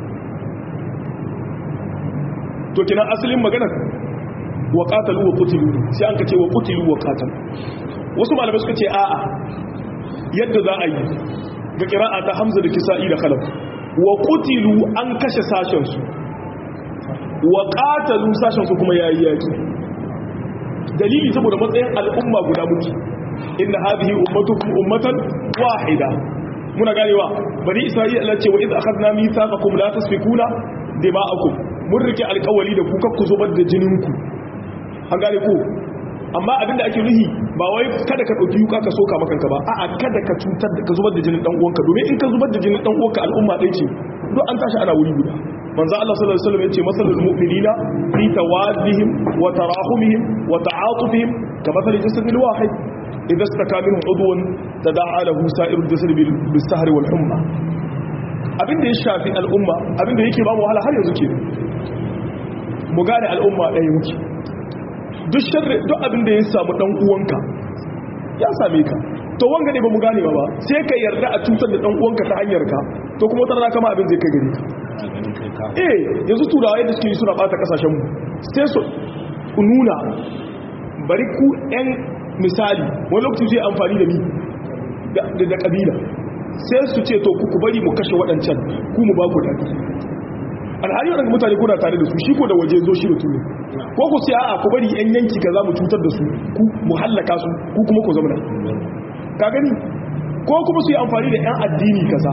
Speaker 1: to kina asalin maganar wa qatalu wa qutilu sai an kace wa qutilu wa qatalu wasu malamai suka ce a'a yadda za a yi ga qira'a ta hamza da kisa'i da khalaf wa qutilu an kashe sashen su wa qatalu sashen su kuma yayi yaki dalili saboda matsayin al'umma guda muke inna hadhihi ummatukum ummatan wahida muna ganewa bani isra'ila Allah ce wa idh akhadna mithaqakum la tasfikuna dima'akum mun rike alƙawari da ku kakku zubar da jinin ku an gane ku amma abinda ake nuhi ba wai kada ka dauki yuka ka soka makanka ba a'a kada ka cutar da ka zubar da jinin dan uwanka domin in ka zubar da jinin dan uwanka al'umma ɗaya ce duk an tashi ana wuri guda manzo Allah sallallahu alaihi wasallam yace masalul mu'minina fi tawaddihim wa tarahumihim wa ta'atufihim kamathali jasadil wahid idha istaka minhu udwan tada'a lahu sa'irul jasad bil sahri wal humma abinda ya shafi al'umma abinda yake ba mu wahala har yanzu ke mu gane al'umma ɗaya muke duk sharri duk abinda ya samu dan uwanka ya same ka to wanga ne ba mu gane ba sai ka yarda a cutar da dan uwanka ta hanyar ka to kuma wata rana kama abin zai kai gare ka eh yanzu turawa yadda suke suna bata kasashen mu sai su nuna bari ku yan misali wani lokaci zai amfani da ni da kabila sai su ce to ku bari mu kashe waɗancan ku mu ba ku daɗi alhali waɗanda mutane kuna tare da su shi ko da waje zo shi da tuni ko ku sai a'a ku bari yan yanki ka za mu cutar da su ku mu hallaka su ku kuma ku zama ka gani ko kuma su yi amfani da yan addini kaza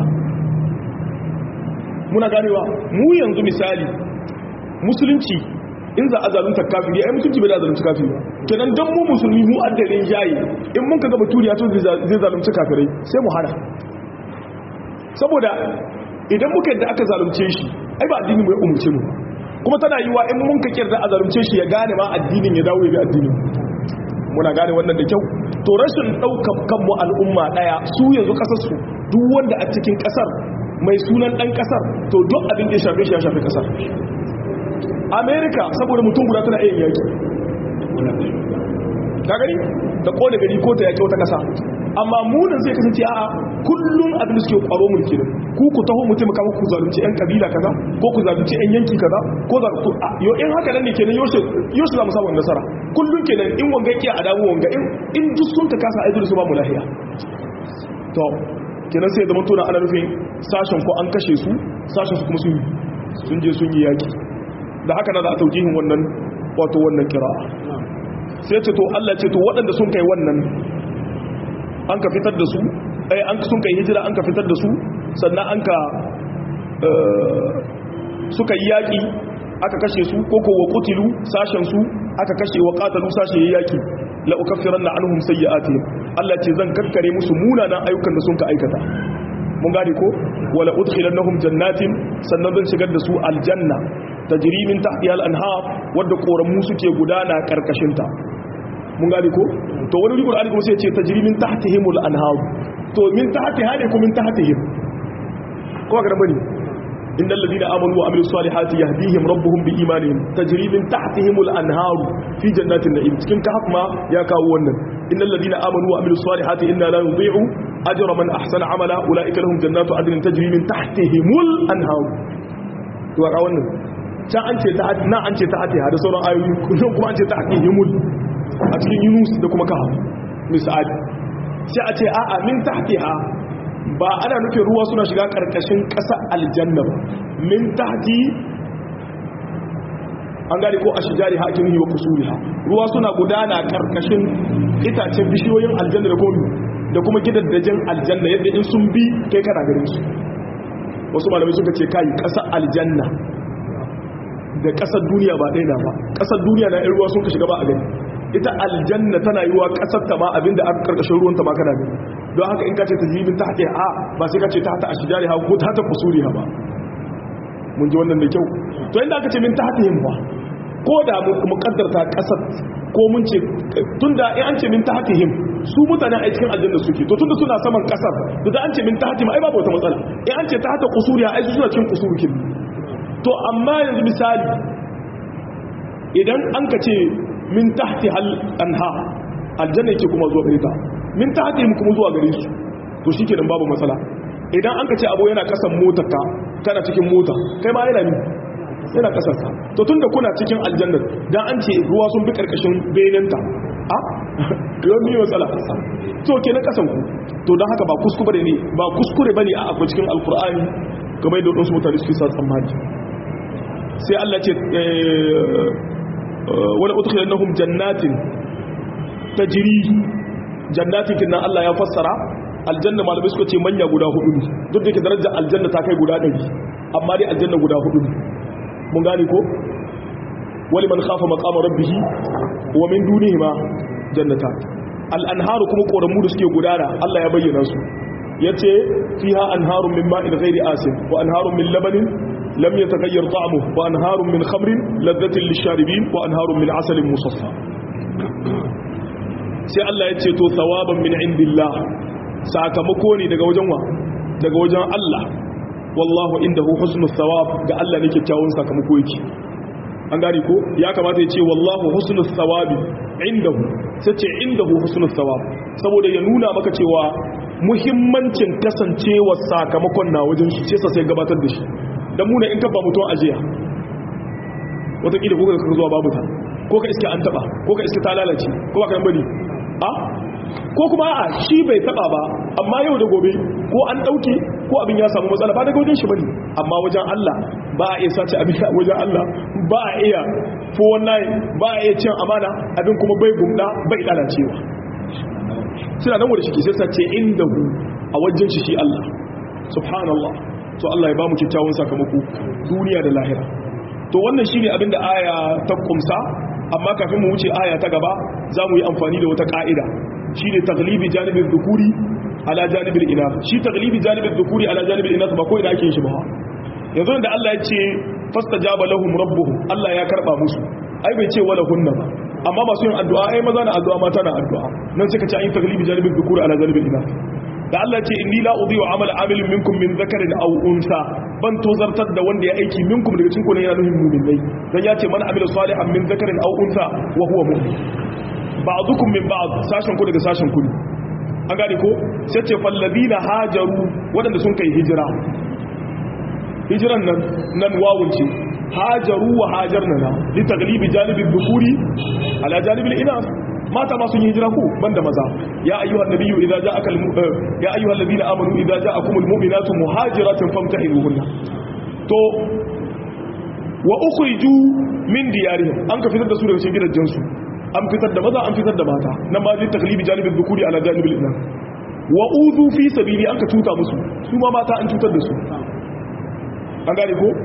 Speaker 1: muna ganewa mu yanzu misali musulunci in za a zalunta kafiri ai musulunci bai da zalunta kafiri ba kenan dan mu musulmi mu addalin jayi in mun kaga baturiya to zai zalunci kafirai sai mu hana saboda idan muka yadda aka zalunce shi ai ba addini mai umurce mu kuma tana yiwa in mun ka kirda a zalunce shi ya gane ma addinin ya dawo ya bi addinin muna gane wannan da kyau to rashin daukar kanmu al'umma daya su yanzu kasar su duk wanda a cikin kasar mai sunan dan kasar to duk abin da ya shafe shi ya shafe kasar america saboda mutum guda tana iya yaki ka gani da kone gari ko ta yaki wata kasa amma munin zai kasance a kullum abin da suke kwaro mulki ne ku ku taho mutum kama ku zalunci yan kabila kaza ko ku zalunci yan yanki kaza ko za ku yo in haka nan ne kenan yoshe yoshe za mu samu nasara kullum kenan in wanga yake a damu wanga in in duk sun ta kasa aidu su ba mu lahiya to kenan sai da mutuna ana nufin sashen ko an kashe su sashen su kuma sun sun je sun yi yaki da haka na za a taujihin wannan wato wannan kira'a sai ce to Allah ce to waɗanda sun kai wannan an ka fitar da su ai an sun kai hijira an ka fitar da su sannan an ka suka yi yaƙi aka kashe su ko ko wa qutilu sashen su aka kashe wa qatalu sashe yayi yaƙi la ukaffiranna anhum sayyi'atihim Allah ce zan kakkare musu munanan ayyukan da sun ka aikata mun gane ko wala udkhilannahum jannatin sannan zan shigar da su aljanna tajri min tahtiha al-anhar wadda koramu suke gudana karkashin ta mun gane ko to wani rigur ali kuma sai ce tajri min tahtihim al-anhar to min tahtiha ne ko min tahtihim ko ga bane innal ladina amanu wa amilus salihati yahdihim rabbuhum bi imanihim tajri min tahtihim al-anhar fi jannatin na'im cikin kahf ma ya kawo wannan innal ladina amanu wa amilus salihati inna la nudhi'u ajra man ahsana amala ulaika lahum jannatu adnin tajri min tahtihim al-anhar to ga wannan can an ce ta na an ce ta hatiha da sauran ayoyi kuma an ce ta hatihimul a cikin yunus da kuma kaha misali sai a ce a'a min tahtiha ba ana nufin ruwa suna shiga karkashin ƙasa aljanna ba min tahti an gane ko ashjari hakimihi wa kusuriha ruwa suna gudana karkashin itacen bishiyoyin aljanna da komi da kuma gidaddajin aljanna yadda in sun bi kai kana garin su wasu malamai suka ce kai kasar aljanna da kasar duniya ba ɗaya na ba kasar duniya na ruwa sun ka shiga ba a gani ita aljanna tana yi wa kasar ta ma abinda aka karkashin ruwan ta ma kana gani don haka in ka ce tajibin ta haƙe a ba sai ka ce ta hata ashjari ha ko ta hata kusuri ha ba mun ji wannan da kyau to inda aka ce min ta hata yin ba ko da mu kaddarta kasar ko mun ce tunda in an ce min ta hata him su mutanen a cikin aljanna suke to tunda suna saman kasar to da an ce min ta hata ma ai babu wata matsala in an ce ta hata kusuri ha ai su suna cikin kusuri to amma yanzu misali idan an ka ce min tahti hal anha aljanna yake kuma zuwa gare ta min tahti mu kuma zuwa gare su to shikenan babu matsala idan an ka ce abu yana kasan motar ka kana cikin mota kai ma yana min yana kasar ka to tunda kuna cikin aljanna dan an ce ruwa sun bi karkashin benenta a yau mi matsala to kenan kasan ku to dan haka ba kuskure ne ba kuskure bane a akwai cikin alqur'ani kamar da wasu mutane suke sa tsammani sai Allah ce wala udkhilannahum jannatin tajri jannatin kinnan Allah ya fassara aljanna malamai suka ce manya guda hudu ne duk da ke darajar aljanna ta kai guda 100 amma dai aljanna guda hudu ne mun gane ko wali man khafa maqama rabbih wa min dunihi ma jannatan al-anharu kuma koramu da suke gudana Allah ya bayyana su yace fiha anharun min ma'in ghairi asin wa anharun min labanin لم يتغير طعمه وأنهار من خمر لذة للشاربين وأنهار من عسل مصفى sai Allah ya ce to thawaban min indillah sakamako ne daga wajen wa daga wajen Allah wallahu indahu husnul thawab ga Allah ne kyakkyawan sakamako yake an gane ko ya kamata ya ce wallahu husnul thawabi indahu sai ce indahu husnul thawab saboda ya nuna maka cewa muhimmancin kasancewa sakamakon na wajen shi sai sai gabatar da shi dan muna in kabba mutum ajiya wataƙila ko ka zuwa babu ta ko ka iske an taba ko ka iske ta lalace ko ba ka bari a ko kuma a shi bai taba ba amma yau da gobe ko an dauke ko abin ya samu matsala ba daga wajen shi bane amma wajen Allah ba a iya sace abin a wajen Allah ba a iya fo wallahi ba a iya cin amana abin kuma bai gumda bai lalacewa suna nan wanda shi ke sai sace inda hu a wajen shi shi Allah subhanallah to Allah ya ba mu kyakkyawan sakamako duniya da lahira to wannan shine abin da aya ta kumsa amma kafin mu wuce aya ta gaba za mu yi amfani da wata ka'ida shine taglibi janibin dhukuri ala janibil inath shi taglibi janibin dhukuri ala janibil inath ba ko ina ake shi ba yanzu da Allah ya ce fastajaba lahum rabbuhum Allah ya karba musu ai bai ce wala hunna ba amma masu yin addu'a ai maza na addu'a mata na addu'a nan sai ka ce ayin taglibi janibin dhukuri ala janibil inath da Allah ce inni la udhi'u amala amilin minkum min dhakarin aw unsa ban tozartar da wanda ya aiki minkum daga cikin ku ne yana nufin mu'minai dan ya ce man amila salihan min dhakarin aw unsa wa huwa mu'min ba'dukum min ba'd sashen ku daga sashen ku an gane ko sai ce fal ladina hajaru wadanda sun kai hijira hijiran nan nan wawun ce hajaru wa hajarna na li taglibi janibi dhukuri ala janibi al-inas mata ma sun yi hijira ku banda maza ya ayyuhan nabiyyu idza ja'aka ya ayyuhal ladina amanu idza ja'akumul mu'minatu muhajiratin famtahinuhunna to wa ukhriju min diyarihim an ka fitar da su daga cikin gidajen su an fitar da maza an fitar da mata nan ma ji taklibi janibin dhukuri ala janibil inan wa uzu fi sabili an ka tuta musu su ma mata an tutar da su an gane ko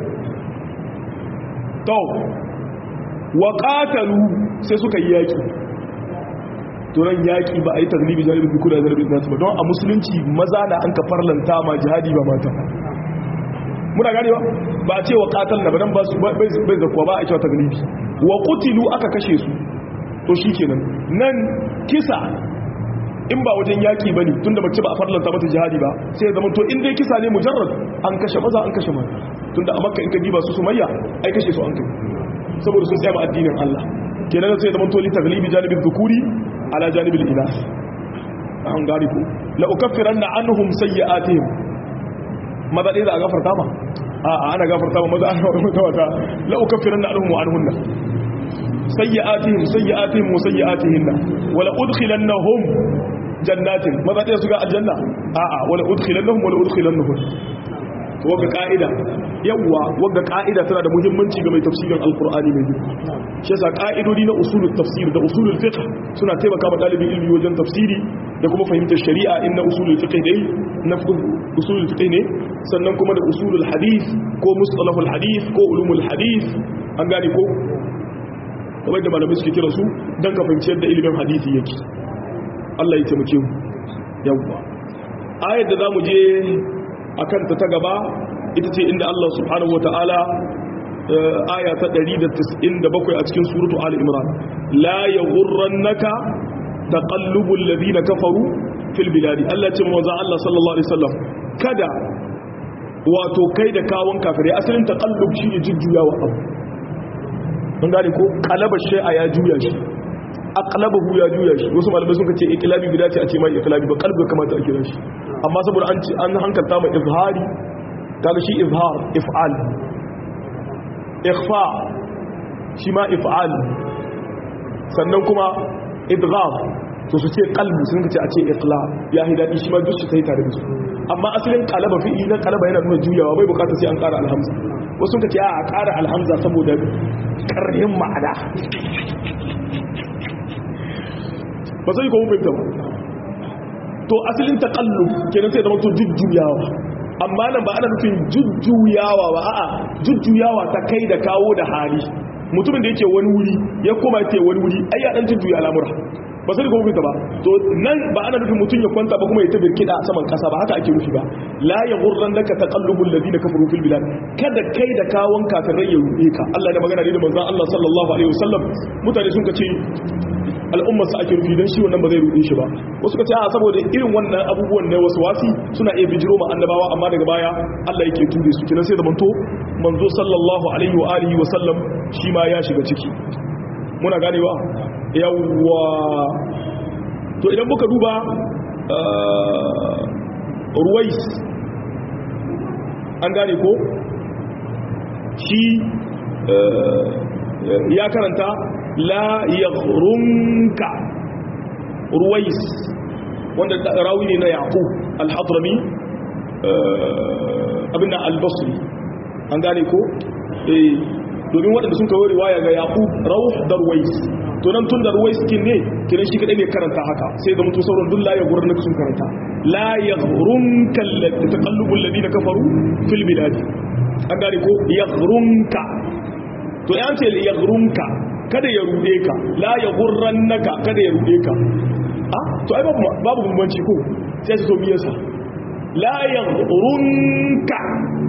Speaker 1: to wa qatalu sai suka yi yaki turan yaƙi ba a yi taglibi jaribin duk da zarabin nasu ba don a musulunci maza na an ka farlanta ma jihadi ba mata muna gane ba ba a ce wa ƙatal na badan ba su bai zakuwa ba a cewa taglibi wa kutilu aka kashe su to shi kenan nan kisa in ba wajen yaƙi ba ne tun da mace ba a farlanta mata jihadi ba sai ya zama to in dai kisa ne mujarrad an kashe maza an kashe mata tun da a makka in ka diba su sumayya ai kashe su an kai saboda sun tsaya ma addinin Allah kenan sai ya zama to li taglibi janibin dhukuri ala janibil inas an gari ku la ukaffiranna anhum sayyi'atihim maza dai za a gafarta ma a a ana gafarta ma maza ana gafarta wata la ukaffiranna anhum wa anhunna sayyi'atihim sayyi'atihim wa sayyi'atihinna wa la udkhilannahum jannatin maza dai su ga aljanna a a wa la udkhilannahum wa la udkhilannahum to ga ka'ida yawwa wanda ka'ida tana da muhimmanci ga mai tafsirin alkur'ani mai girma shi yasa ka'idodi na usulul tafsir da usulul fiqh suna taimaka ma dalibin ilmi wajen tafsiri da kuma fahimtar shari'a in na usulul fiqh dai na usulul fiqh ne sannan kuma da usulul hadith ko mustalahul hadith ko ulumul hadith an gane ko kamar da malamai suke kira su dan ka fahimci yadda ilimin hadisi yake Allah ya taimake mu yawwa ayar da zamu je akan ta ta gaba ita ce inda Allah subhanahu wata'ala aya ta 197 a cikin suratu Ali Imran la yaghurrannaka taqallubul ladina kafaru fil biladi Allah ce manzo Allah sallallahu alaihi wasallam kada wato kai da kawon kafirai asalin taqallub shine jujjuyawa abu mun gane ko qalaba shay'a ya juya shi aqlabahu ya juya shi wasu malamai sun ce iqlabi bida ce a ce mai iqlabi ba qalbi kamata a kira shi amma saboda an ce an hankalta mai izhari kaga shi izhar if'al ikhfa shi ma if'al sannan kuma idgham to su ce qalbi sun ce a ce iqla ya hidadi shi ma duk su sai tare da su amma asalin qalaba fi'li na qalaba yana nuna juyawa bai bukata sai an ƙara alhamza wasu sun ce a ƙara alhamza saboda ƙarhin ma'ana ba sai ko mun fahimta ba to asalin taqallub kenan sai da mutum jujjuyawa amma nan ba ana nufin jujjuyawa ba a'a jujjuyawa ta kai da kawo da hali mutumin da yake wani wuri ya koma yake wani wuri ai ya dan jujjuya al'amura ba sai ko mun fahimta ba to nan ba ana nufin mutum ya kwanta ba kuma ya tabbir kida a saman kasa ba haka ake nufi ba la yaghurrannaka taqallubul ladina kafaru fil bilad kada kai da kawon kafirai ya ruɗe ka Allah da magana ne da manzon Allah sallallahu alaihi wasallam mutane sun kace al'ummarsa ake rufi don shi wannan ba zai ruɗe shi ba wasu ka ce a saboda irin wannan abubuwan na wasu wasi suna iya bijiro ma annabawa amma daga baya Allah yake ture su kinan sai da manto manzo sallallahu alaihi wa alihi wa sallam shi ma ya shiga ciki muna ganewa yawwa to idan muka duba ruwais an gane ko shi ya karanta la yaghrunka ruwais wanda rawi ne na yaqub al-hadrami abinda al-basri an gane ko eh domin waɗanda sun kawo riwaya ga yaqub rawh da ruwais to nan tun da ruwais kin ne kiran shi kadai ne karanta haka sai da mutu sauran duk la yaghrunka sun karanta la yaghrunka taqallubul ladina kafaru fil bilad an gane ko yaghrunka to yan ce yaghrunka kada ya rude ka la ya gurran naka kada ya rude ka ah to ai babu babu bambanci ko sai su so biyarsa la ya gurunka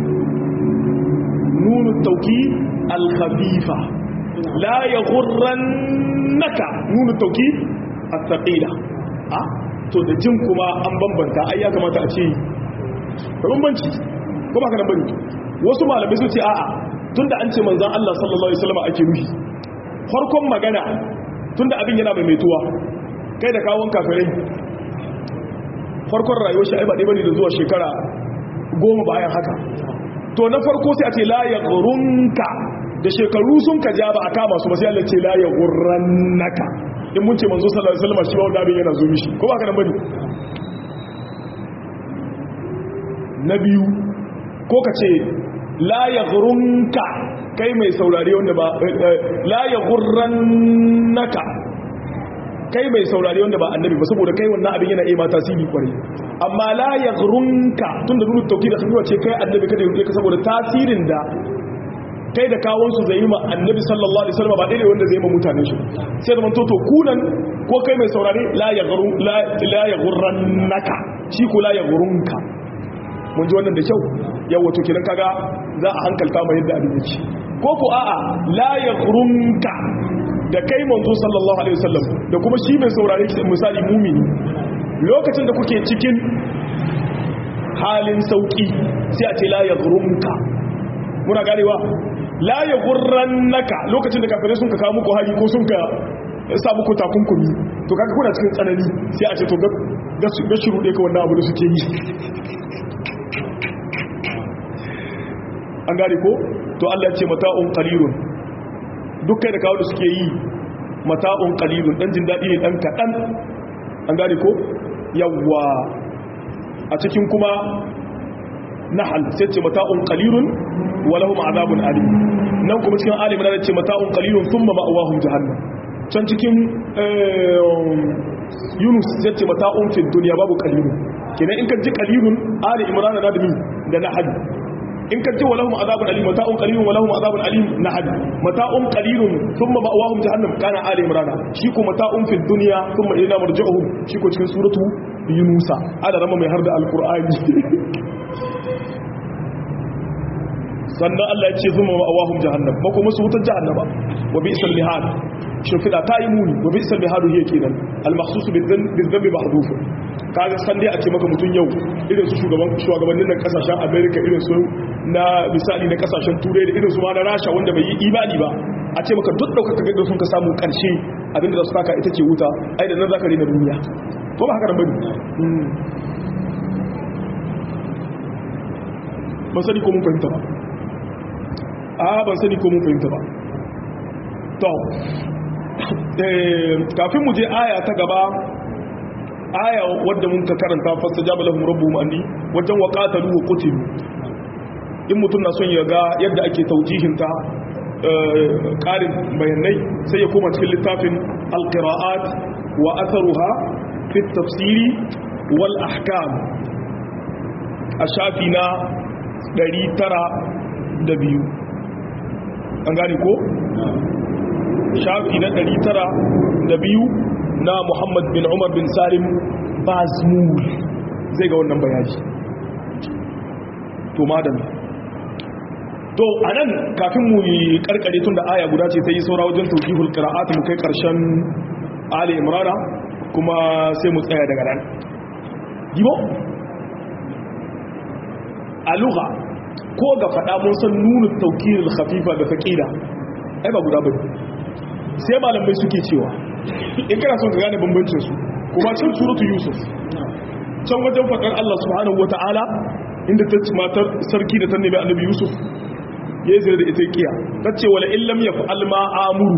Speaker 1: nunu tauki al-khafifa la ya gurran naka nunu tauki al-thaqila ah to da jin kuma an bambanta ai ya kamata a ce da bambanci ko ba ka nan bane wasu malamai su ce a'a tunda an ce manzon Allah sallallahu alaihi wasallam ake nufi farkon magana tunda abin yana mai metuwa kai da kawon kafirai farkon rayuwar shi aiba ɗaya da zuwa shekara goma bayan haka to na farko sai a ce la ya gurunka da shekaru sun ka ja ba a kama su ba sai Allah ce la ya gurrannaka in mun ce manzo sallallahu alaihi wasallam shi ba wanda abin yana zo mishi ko ba ka nan bane na biyu ko ka ce la ya gurunka kai mai saurari wanda ba la ya gurrannaka kai mai saurari wanda ba annabi ba saboda kai wannan abin yana iya tasiri kwarai amma la ya gurunka tun da nuna tauki da sun ce kai annabi kada ya ka saboda tasirin da kai da kawon su zai yi ma annabi sallallahu alaihi wasallam ba daidai wanda zai yi ma mutanen shi sai da manto to kunan ko kai mai saurari la ya gurun la ya gurrannaka shi ko la ya gurunka mun ji wannan da kyau yawa to kidan kaga za a hankalta mai yadda abin yake ko ko a'a la yaghrunka da kai manzo sallallahu alaihi wasallam da kuma shi mai saurare shi misali mumini lokacin da kuke cikin halin sauki sai a ce la yaghrunka muna ganewa la yaghurrannaka lokacin da kafirai sun ka kawo muku hari ko sun ka sa muku takunkumi to kaga kuna cikin tsanani sai a ce to ga shiru ɗaya ka wannan abu da suke yi an gane ko to Allah ce mata'un qalilun dukkan da kawo da suke yi mata'un qalilun dan jin dadi ne dan kadan an gane ko yawwa a cikin kuma nahl sai ce mata'un qalilun wa lahum azabun alim nan kuma cikin ali imran ce mata'un qalilun thumma ma'awahum jahannam can cikin yunus sai ce mata'un fid dunya babu qalilun kenan in ka ji qalilun ali imran na da mi da nahl in ka ji walahum azabun alim mata'un qalilun walahum azabun alim nahad mata'un qalilun thumma ma'awahum jahannam kana ali imran shi ko mata'un fid dunya thumma ila marji'uhum shi ko cikin suratu yunusa ada rama mai har da alqur'ani sannan Allah ya ce thumma ma'awahum jahannam ba kuma su wutar jahannama wa bi'sal mihad shimfida ta yi muni wa bi'sal mihad hiya kenan al-makhsus bil-dhanbi mahdhuf kaga san dai a ce maka mutum yau irin su shugaban shugabannin nan kasashen america irin su na misali na kasashen turai da irin su ma na rasha wanda bai yi imani ba a ce maka duk daukaka gaggau sun ka samu karshe abinda da su saka ita ce wuta ai da nan zaka rena duniya ko ba haka nan bane ban sani ko mun fahimta ba a ban sani ko mun fahimta ba to kafin mu je aya ta gaba aya wadda mun ka karanta fasta jaba lahum rabbuhum anni wajen wa qatalu wa qutilu in mutum na son ya ga yadda ake taujihin ta karin bayanai sai ya koma cikin littafin alqiraat wa atharuha fi tafsiri wal ahkam a shafi na 902 an gane ko shafi na 902 na Muhammad bin Umar bin Salim Bazmul zai ga wannan bayani to madam to anan kafin mu yi karkare tun da aya guda ce ta yi saura wajen tawjihul qira'at mu kai karshen Ali Imran kuma sai mu tsaya daga nan gibo a lugha ko ga fada mun san nunu tawkirul khafifa da thaqila ai ba guda bane sai malamai suke cewa in kana son ka gane bambancin su kuma cin suratu yusuf can wajen faɗar Allah subhanahu wata'ala inda ta ci matar sarki da ta nemi annabi yusuf ya yi zai da ita kiya ta ce wala illam ya fa'al ma amuru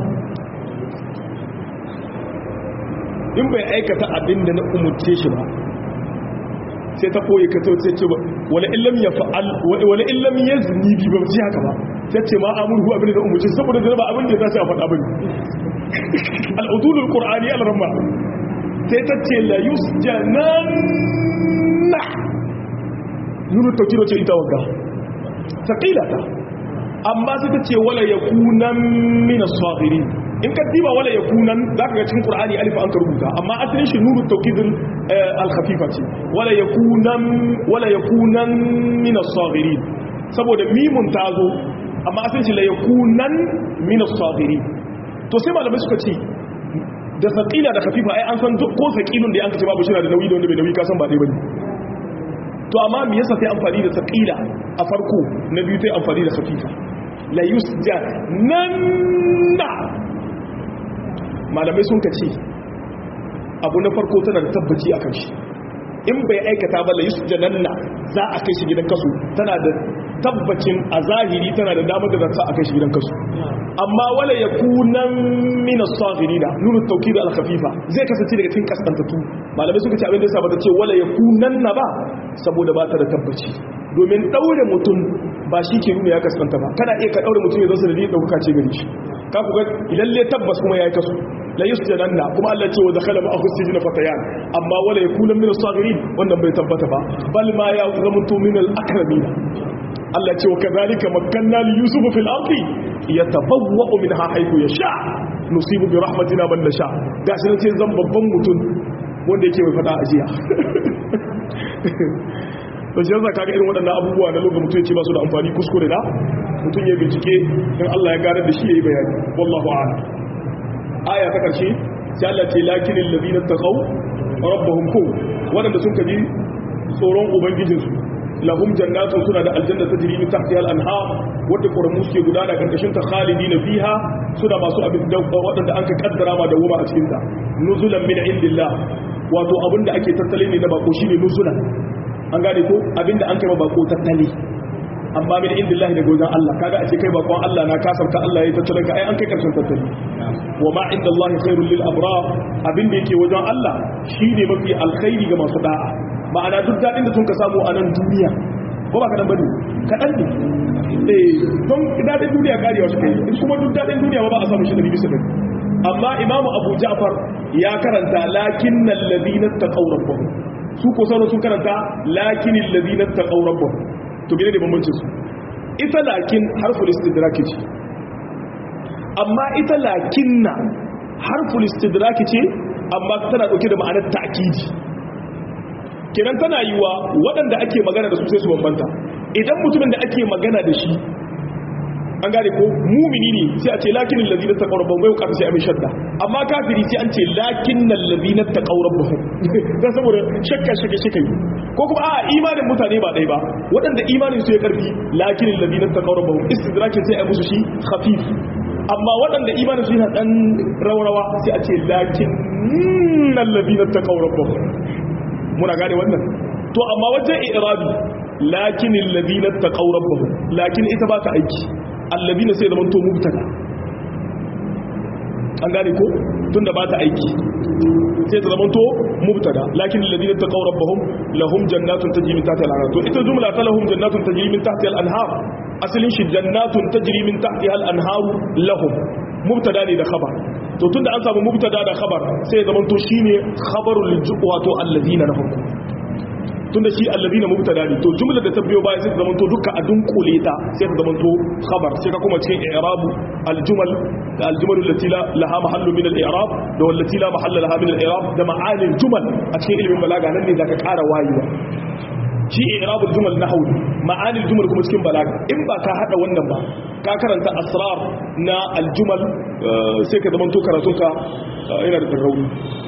Speaker 1: in bai aikata abin da na umurce shi ba sai ta koyi ka tauce ce ba wala illam ya fa'al wala illam yazni bi ba ji haka ba sai ce ma amuru abin da na umurce saboda da ba abin da za su a faɗa bane al'udulul ƙur'ani al'ramma sai ta ce la yusjananna nuna taukiro ce ita wagga taƙilata amma sai ta ce wala ya kunan mina swafiri in ka diba wala ya kunan za ka ga cikin ƙur'ani alifa an ka rubuta amma asalin shi nuru taukidin alhafifa ce wala ya kunan mina swafiri saboda mimun ta zo amma asalin shi la ya kunan mina swafiri to sai malamai suka ce da saƙila da kafifa ai an san ko saƙilun da ya kace babu shi da nauyi da wanda bai nauyi kasan ba ɗaya bane to amma me yasa sai amfani da saƙila a farko na biyu sai amfani da kafifa la yusja nanna malamai sun kace abu na farko tana da tabbaci akan shi in bai aikata ba la yusja nanna za a kai shi gidan kasu tana da tabbacin a zahiri tana da damar da za a kai shi gidan kasu amma wala ya kunan mina safirina nuna tauki da alkhafifa zai kasance daga cikin kaskantatu malamai suka ce abin da yasa ba ta ce wala ya kunan na ba saboda ba ta da tabbaci domin daure mutum ba shi ke nuna ya kaskanta ba kana iya ka daure mutum ya zo sanadi dauka ce gari shi ka ku ga lalle tabbas kuma yayi kasu la yusjananna kuma Allah ce wa dakhala ma'ahu sijna fatayan amma wala yakuna min as-sagirin wannan bai tabbata ba bal ma ya zamanto min al-akramin Allah ce wa kadhalika makkanna li yusufa fil ardi yatabawwa'u minha haythu yasha nusibu bi rahmatina man nasha gashi nan sai zan babban mutum wanda yake mai fada ajiya to shi yasa kaga irin waɗannan abubuwa na lokacin mutum ce ba su da amfani kuskure da mutum ya bincike in Allah ya gane da shi yayi bayani wallahu a'lam aya ta karshe sai Allah ce lakinil ladina taqaw rabbuhum ku waɗanda sun kaji tsoron ubangijinsu lahum jannatun suna da aljanna ta jiri tahtiha al-anhar wadda ƙoramu suke gudana karkashin ta khalidina fiha suna masu abin da waɗanda an ka kaddara ma da goma a cikin ta nuzulan min indillah wato abinda ake tattale ne na bako shine nuzulan an gane ko abinda an kai ma bako tattale amma min indillahi daga wajen Allah kaga a ce kai bakon Allah na kasarta Allah yayi tattalin ka ai an kai karshen tattali wa ma indallahi khairul lil abrar abinda yake wajen Allah shine mafi alkhairi ga masu da'a ma'ana duk daɗin da sun ka samu a nan duniya ko ba kaɗan bane kaɗan ne eh don daɗin duniya karewa shi kai in kuma duk daɗin duniya ba a samu shi da bisa ɗari amma imamu abu ja'far ya karanta lakin nan ladina taqaw rabbahum su ko sauran sun karanta lakin ladina taqaw rabbahum to gine da bambancin su ita lakin harful istidrak ce amma ita lakinna harful istidrak ce amma tana dauke da ma'anar ta'kidi kenan tana yiwa waɗanda ake magana da su sai su bambanta idan mutumin da ake magana da shi an gane ko mumini ne sai a ce lakinin lazina ta ƙaurar bai bukata sai a mai shadda amma kafiri sai an ce lakinin lazina ta ƙaurar bahu don saboda shakka shakka shakka yi ko kuma a imanin mutane ba ɗaya ba waɗanda imanin su ya ƙarfi lakinin lazina ta ƙaurar bahu istidrakin sai a musu shi khafif amma waɗanda imanin su yana ɗan raurawa sai a ce lakinin lazina ta ƙaurar bahu muna gane wannan to amma wajen irabi lakinin lazina ta ƙaurar bahu lakin ita ba ta aiki allazina sai zaman to mubtada an gane ko tunda ba ta aiki sai ta zaman to mubtada lakin allazina taqaw rabbahum lahum jannatun tajri min tahtiha al-anhar to ita jumla ta lahum jannatun tajri min tahtiha al-anhar asalin shi jannatun tajri min tahtiha al-anhar lahum mubtada ne da khabar to tunda an samu mubtada da khabar sai ya zaman to shine khabarul wato allazina lahum tunda shi allazina mubtada ne to jumlar da ta biyo baya sai ta zamanto duka a dunkule ta sai ta zamanto khabar sai ka kuma cikin i'rabu aljumal da aljumal allati la laha mahallu min al-i'rab da wallati la mahalla laha min al-i'rab da ma'ani aljumal a cikin ilimin balaga nan ne zaka ƙara wayewa shi i'rabul jumal nahwu ma'ani aljumal kuma cikin balaga in ba ka hada wannan ba ka karanta asrar na aljumal sai ka zamanto karatunka yana da rauni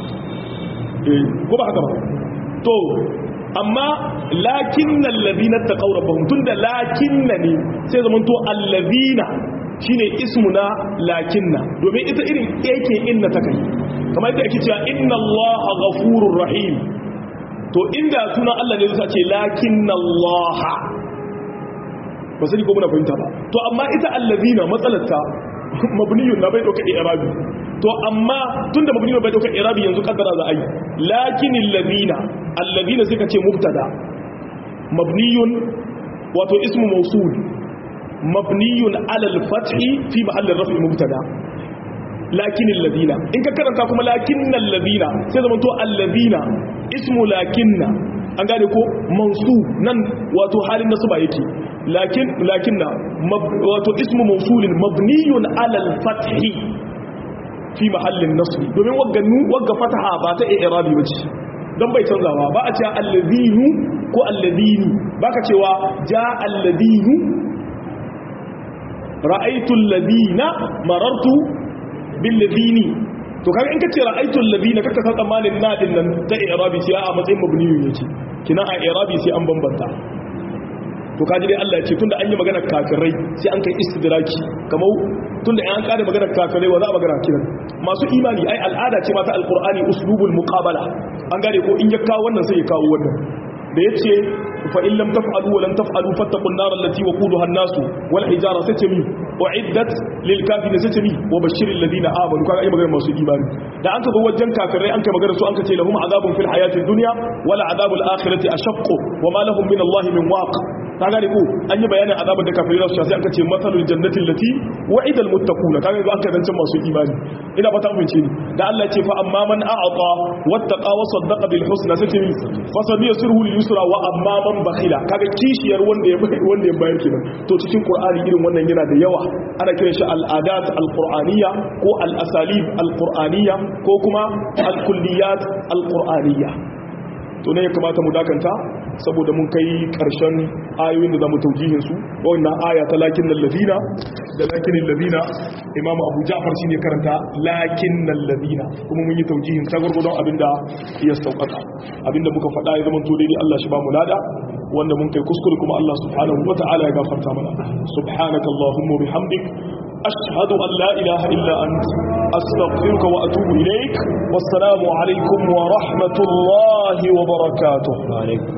Speaker 1: ko ba haka ba to amma lakinna allazina taqaw rabbahum tunda lakinna ne sai zaman to allazina shine ismuna lakinna domin ita irin yake inna ta kai kamar yadda ake cewa inna allaha ghafurur rahim to inda suna Allah ne zai ce lakinna allaha ba sai ko muna fahimta ba to amma ita allazina matsalarta mabniyun na bai dauka i'rabi to amma tunda mabniyun bai dauka i'rabi yanzu kaddara za a yi lakinil ladina alladina suka ce mubtada mabniyun wato ismu mawsul mabniyun ala al-fathi fi mahall ar-raf'i mubtada lakinil ladina in ka karanta kuma lakinnal ladina sai zaman to alladina ismu lakinna an gane ko mansu nan wato halin nasu ba yake lakin lakinna wato ismu mawsulin mabniyun ala al-fathi fi mahallin nasri domin wagga wagga fataha ba ta i'rabi bace don bai canzawa ba a cewa allazinu ko allazini ba ka cewa ja allazinu ra'aitu allazina marartu bil ladini to kaga in kace ra'aitu allazina kaka san tsammanin na din nan ta i'rabi sai a matsayin mabniyu yake kina a i'rabi sai an bambanta to kaji dai Allah ya ce tunda an yi magana kafirai sai an kai istidraki kamar tunda an kare magana kafirai wa za a magana kiran masu imani ai al'ada ce mata alqur'ani uslubul muqabala an gane ko in ya kawo wannan sai ya kawo wannan da yace fa in lam taf'alu wa lam taf'alu fattaqun nar allati waquduha an-nasu wal hijara satami uiddat lil kafirin satami wa bashiril ladina amanu kaga ai magana masu imani da an ka zo wajen kafirai an kai magana su an ka ce lahum azabun fil hayatid dunya wala azabul akhirati ashaqqu wa ma lahum min allahi min waq ta gane ko an yi bayanin azabar da kafirai za su sha sai aka ce matsalul jannati allati wa'ida almuttaquna kaga yanzu aka zancen masu imani ina fata mun ce ni da Allah ce fa amma man a'ata wattaqa wa saddaqa bil husna sai ni fa saniyasiru lil yusra wa amma man bakhila kaga kishiyar wanda ya wanda ya bayar kenan to cikin qur'ani irin wannan yana da yawa ana kiran shi al-adat al-qur'aniyya ko al-asalib al-qur'aniyya ko kuma al-kulliyat al-qur'aniyya to ne ya kamata mu dakanta saboda mun kai karshen ayoyin da zamu taujihin su wannan aya ta lakin ladina da lakin ladina imamu abu ja'far shine karanta lakin ladina kuma mun yi taujihin ta gurgurdon abinda ya saukaka abinda muka faɗa ya zama to daidai Allah shi ba mu lada wanda mun kai kuskure kuma Allah subhanahu wata'ala ya gafarta mana subhanaka allahumma bihamdik ashhadu an la ilaha illa ant astaghfiruka wa atubu ilaik wassalamu alaikum wa rahmatullahi wa barakatuh